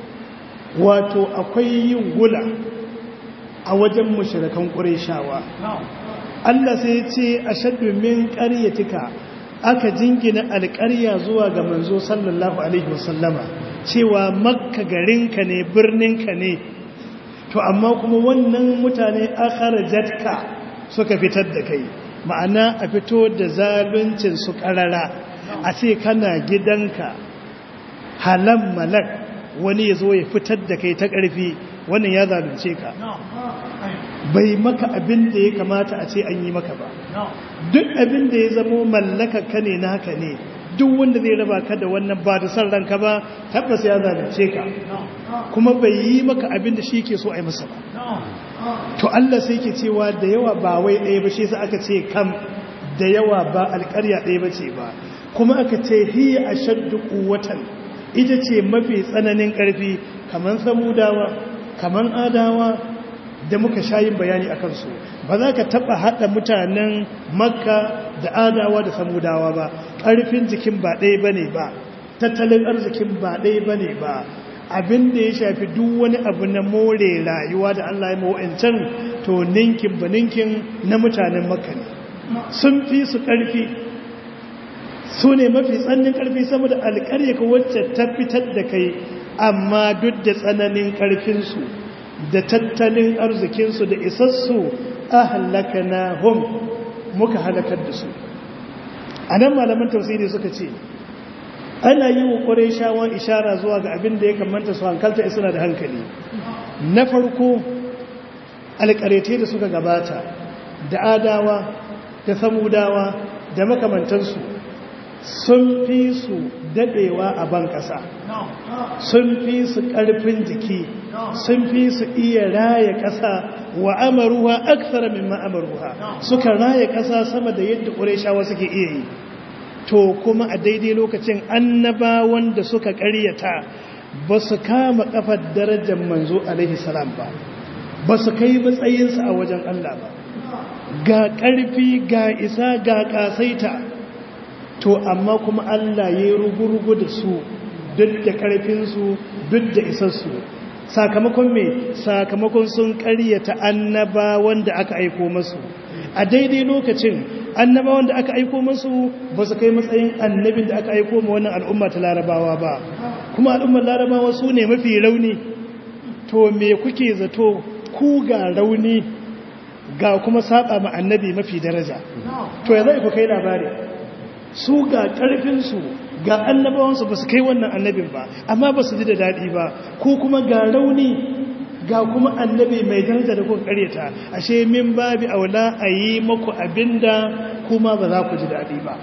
wato akwai yin gula a wajen mushrikan qurayshawa Allah sai ya ce ashaddu min qaryatika aka jingina alƙarya zuwa ga manzo sallallahu alaihi wasallama cewa makka garinka ne birninka ne to amma kuma wannan mutane akharjatka suka fitar da kai ma'ana a fito da zaluncin su karara a ce kana gidanka halan malak wani ya zo ya fitar da kai ta ƙarfi wannan ya zalunce ka bai maka abin da ya kamata a ce an yi maka ba duk abin da ya zamo mallaka ka ne naka ne duk wanda zai raba ka da wannan ba da san ranka ba tabbas ya zalunce ka kuma bai yi maka abin da shi ke so a yi masa ba to Allah sai ke cewa da yawa ba wai ɗaya ba shi sa aka ce kam da yawa ba alƙarya ɗaya ba ce ba kuma aka ce hiya ashaddu quwwatan ita ce mafi tsananin ƙarfi kaman samudawa kaman adawa da muka shayin bayani a kansu ba za ka taɓa haɗa mutanen makka da adawa da samudawa ba ƙarfin jikin ba ɗaya ba ne ba tattalin arzikin ba ɗaya ba ne ba abin da ya shafi duk wani abu na more rayuwa da allah ya mawa'ancan to ninkin ba ninkin na mutanen makka ne sun fi su ƙarfi su ne mafi tsannin ƙarfi sama da alƙaryaka wacce ta fitar da kai amma duk da tsananin ƙarfinsu da tattalin arzikinsu da isassu a halaka na hom muka halakar da su a nan malaman tausiri suka ce ana yi wa ƙwarai shawon ishara zuwa ga abin da ya kamanta su hankalta suna da hankali na farko alƙarete da suka gabata da adawa da samudawa da makamantansu sun fi su dadewa a ban ƙasa sun fi su ƙarfin jiki sun fi su iya raya ƙasa wa amaruwa aksara min ma'amaruwa suka raya ƙasa sama da yadda ƙureshawa suke iya yi to kuma a daidai lokacin annabawan da suka ƙaryata ba su kama ƙafar darajar manzo alaihi salam ba ba su kai matsayinsa a wajen Allah ba ga ƙarfi ga isa ga ƙasaita to amma kuma Allah ya yi rugu-rugu da su duk da ƙarfinsu duk da isassu sakamakon me sakamakon sun ƙaryata annaba wanda aka aiko masu a daidai lokacin annaba wanda aka aiko masu ba su kai matsayin annabin da aka aiko ma wannan al'umma ta larabawa ba kuma al'ummar larabawa su ne mafi rauni to me kuke zato ku ga rauni ga kuma saba ma annabi mafi daraja to ya zai ku kai labari su ga ƙarfinsu ga annabawansu ba su kai wannan annabin ba amma ba su ji da daɗi ba ko kuma ga rauni ga kuma annabi mai daraja da kuka karyata ashe min babi aula a yi maku abinda kuma ba za ku ji daɗi ba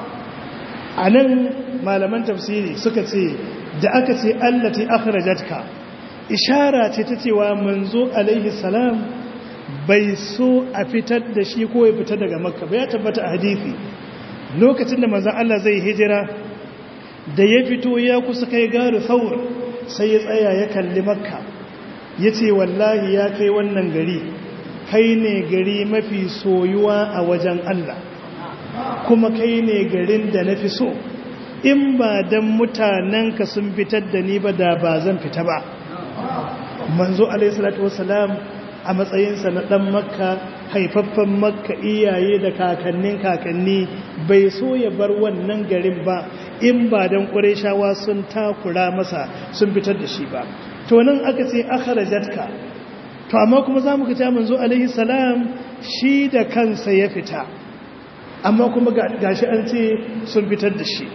a nan malaman tafsiri suka ce da aka ce allati akhrajatka ishara ce ta cewa manzo alaihi salam bai so a fitar da shi ko ya fita daga makka ba ya tabbata a hadisi lokacin da manzan Allah zai hijira da ya fito ya kusa kai garu saur sai ya tsaya ya kalli makka ya ce wallahi ya kai wannan gari kai ne gari mafi soyuwa a wajen Allah kuma kai ne garin da na fi so in ba don mutanenka sun fitar da ni ba da ba zan fita ba manzo alaihissalatu wasalam a matsayinsa na ɗan makka haifaffen makka iyaye da kakannin kakanni bai so ya bar wannan garin ba in ba don ƙureshawa sun takura masa sun fitar da shi ba to nan aka ce akharajatka to amma kuma za mu kita manzo alaihi salam shi da kansa ya fita amma kuma gashi an ce sun fitar da shi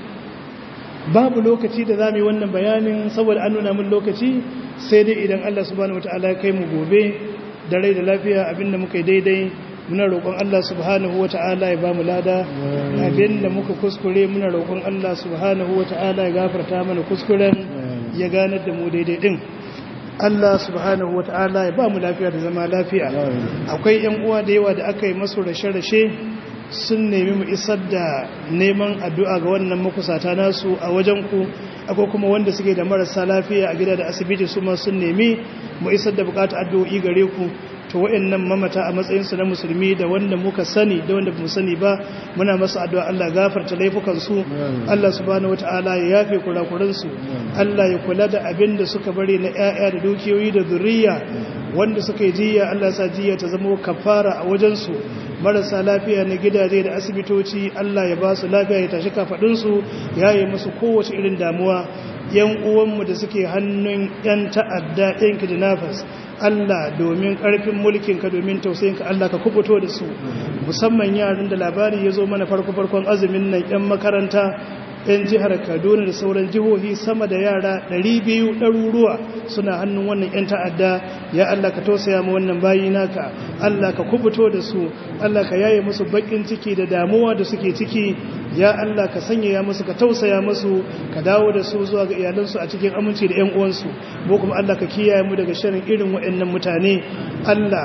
babu lokaci da za mu yi wannan bayanin saboda an nuna min lokaci sai dai idan Allah subhanahu wataala ya kai mu gobe da rai da lafiya abinda muka yi daidai muna roƙon Allah subhanahu wata'ala ya ba mu lada abinda muka kuskure muna roƙon Allah subhanahu wata'ala ya gafarta mana kuskuren ya ganar da mu daidai din Allah subhanahu wata'ala ya ba mu lafiya da zama lafiya akwai yan uwa da yawa da aka yi masu rashe-rashe sun nemi mu isar da neman addu'a ga wannan makusata nasu a wajen ku akwai kuma wanda suke da marasa lafiya a gida da asibiti su ma sun nemi mu isar da bukatar addu'o'i gare ku to wayannan mamata a matsayin su na musulmi da wanda muka sani da wanda bamu sani ba muna masa addu'a Allah gafarta laifukan su Allah subhanahu wataala ya yafe kurakuran su Allah ya kula da abin da suka bari na ƴaƴa da dukiyoyi da zuriya wanda suka yi jiya Allah sa jiya ta zama kafara a wajen su marasa lafiya na gidaje da asibitoci Allah ya ba su lafiya ya tashi kafadunsu ya yi musu kowace irin damuwa yan uwanmu da suke hannun yan ta'adda yan kidnappers Allah domin karfin mulkinka domin tausayinka Allah ka kubuto da su musamman yaran da labari ya zo mana farko farkon azumin nan yan makaranta yan jihar kaduna da sauran jihohi sama da yara 200 ɗaruruwa suna hannun wannan 'yan ta'adda ya Allah ka tausaya ma wannan bayi naka Allah ka kubuto da su Allah ka yaye musu bakin ciki da damuwa da suke ciki ya Allah ka sanyaya musu ka tausaya musu ka dawo da su zuwa ga iyalansu a cikin aminci da 'yan uwansu ko kuma Allah ka kiyaye mu daga shirin irin waɗannan mutane Allah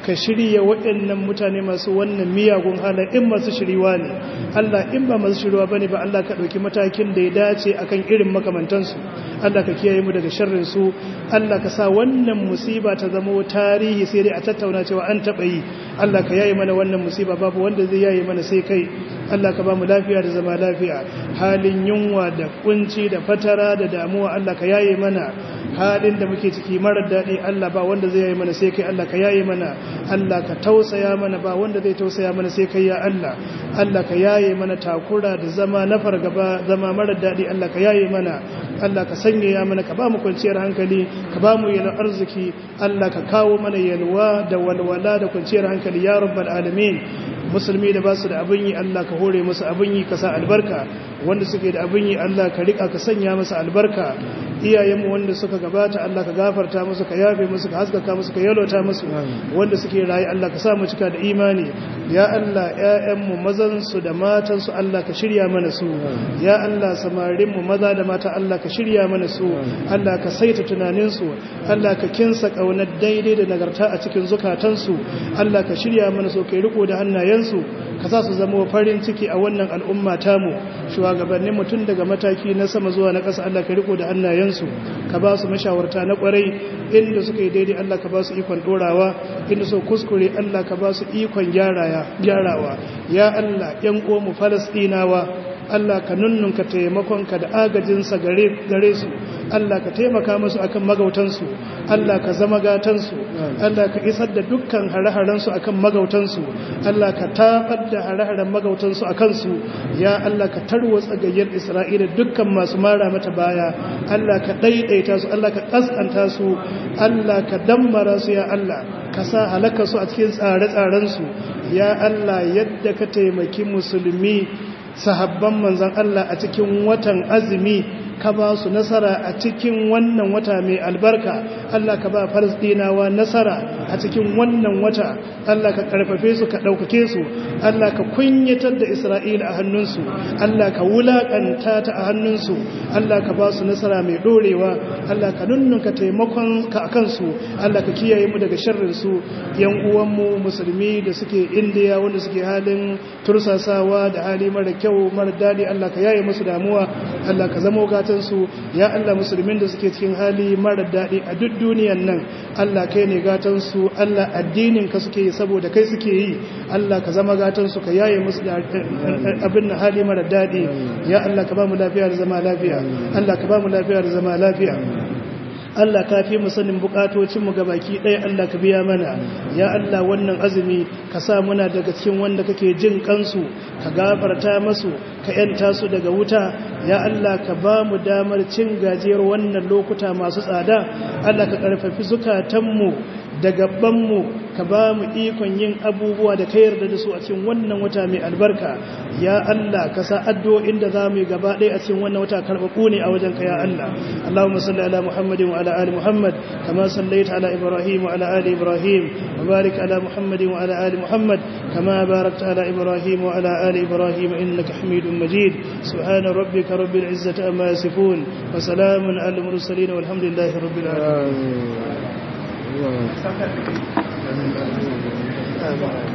ka shirya waɗannan mutane masu wannan miyagun hala in masu shiriwa ne Allah in ba masu shiriwa bane ba Allah ka ɗauki matakin da ya dace akan irin makamantansu Allah ka kiyaye mu daga sharrin su Allah ka sa wannan musiba ta zama tarihi sai dai a tattauna cewa an taɓa yi Allah ka yaye mana wannan musiba babu wanda zai yaye mana sai kai Allah ka ba mu lafiya da zama lafiya halin yunwa da kunci da fatara da damuwa Allah ka yaye mana halin da muke ciki marar daɗi Allah ba wanda zai yaye mana sai kai Allah ka yaye mana Allah ka tausaya mana ba wanda zai tausaya mana sai kai ya Allah Allah ka yaye mana takura da zama na fargaba zama marar daɗi Allah ka yaye mana Allah ka sanya ya mana ka ba mu kwanciyar hankali ka ba mu yalwar arziki Allah ka kawo mana yalwa da walwala da kwanciyar hankali ya rabbal alamin musulmi da ba su da abin yi Allah ka hore musu abin yi ka sa albarka wanda suke da abin yi Allah ka rika ka sanya musu albarka iyayenmu wanda suka gabata Allah ka gafarta musu ka yafe musu ka haskaka musu ka yalota musu wanda suke rayu Allah ka sa mu cika da imani ya Allah ƴaƴanmu mazan su da matan su Allah ka shirya mana su ya Allah samarin mu maza da mata Allah ka shirya mana su Allah ka saita tunanin su Allah ka kinsa kaunar daidai da nagarta a cikin zukatan su Allah ka shirya mana su kai riko da hannayen su ka sa su zama farin ciki a wannan al'umma tamu shugabannin mutum daga mataki na sama zuwa na ƙasa Allah ka riko da hannayensu ka ba su mashawarta na ƙwarai inda suka yi daidai Allah ka ba su ikon ɗorawa inda su kuskure Allah ka ba su ikon gyarawa ya Allah ‘yan ƙomu falasɗinawa Allah ka nunnunka taimakonka da agajinsa gare su Allah ka taimaka musu akan magautansu Allah ka zama gatansu Allah ka isar da dukkan hare-harensu akan magautansu Allah ka tabar da hare-haren magautansu a kansu ya Allah ka tarwatsa gayyar Isra'ila dukkan masu mara mata baya Allah ka daidaita su Allah ka kaskanta su Allah ka dammara su ya Allah ka sa halaka su a cikin tsare-tsarensu ya Allah yadda ka taimaki musulmi sahabban manzan Allah a cikin watan azumi ka ba su nasara a cikin wannan wata mai albarka Allah ka ba falasdinawa nasara a cikin wannan wata Allah ka karfafe su ka ɗaukake su Allah ka kunyatar da Isra'ila a hannunsu Allah ka wulaƙanta ta a hannunsu Allah ka ba su nasara mai ɗorewa Allah ka nunnunka taimakon ka a kansu Allah ka kiyaye mu daga sharrinsu yan uwanmu musulmi da suke indiya wanda suke halin tursasawa da hali mara kyau mara daɗi Allah ka yaye musu damuwa Allah ka zama gatansu ya Allah musulmin da suke cikin hali mara daɗi a duk duniyan nan Allah kai ne gatansu Allah addinin ka suke yi saboda kai suke yi Allah ka zama gatansu ka yaye musu da abin na hali mara daɗi ya Allah ka ba mu lafiya da zama lafiya Allah ka ba mu lafiya da zama lafiya Allah ka fi mu sanin bukatocinmu ga baki ɗaya Allah ka biya mana ya Allah wannan azumi ka sa muna daga cikin wanda kake jin kansu ka gafarta masu ka yanta su daga wuta ya Allah ka ba mu damar cin gajiyar wannan lokuta masu tsada Allah ka karfafi zukatanmu da gabanmu ka ba mu ikon yin abubuwa da ka yarda da su a cikin wannan wata mai albarka ya Allah ka sa addu'o'in da za mu yi gaba ɗaya a cikin wannan wata karɓaɓɓu ne a wajen ka ya Allah Allahumma salli ala Muhammadin wa ala ali Muhammad kama sallaita ala Ibrahim wa ala ali Ibrahim wa barik ala Muhammadin wa ala ali Muhammad kama barakta ala Ibrahim wa ala ali Ibrahim innaka Hamidum Majid subhana rabbika rabbil izzati amma yasifun wa salamun ala mursalin walhamdulillahi rabbil alamin Amin.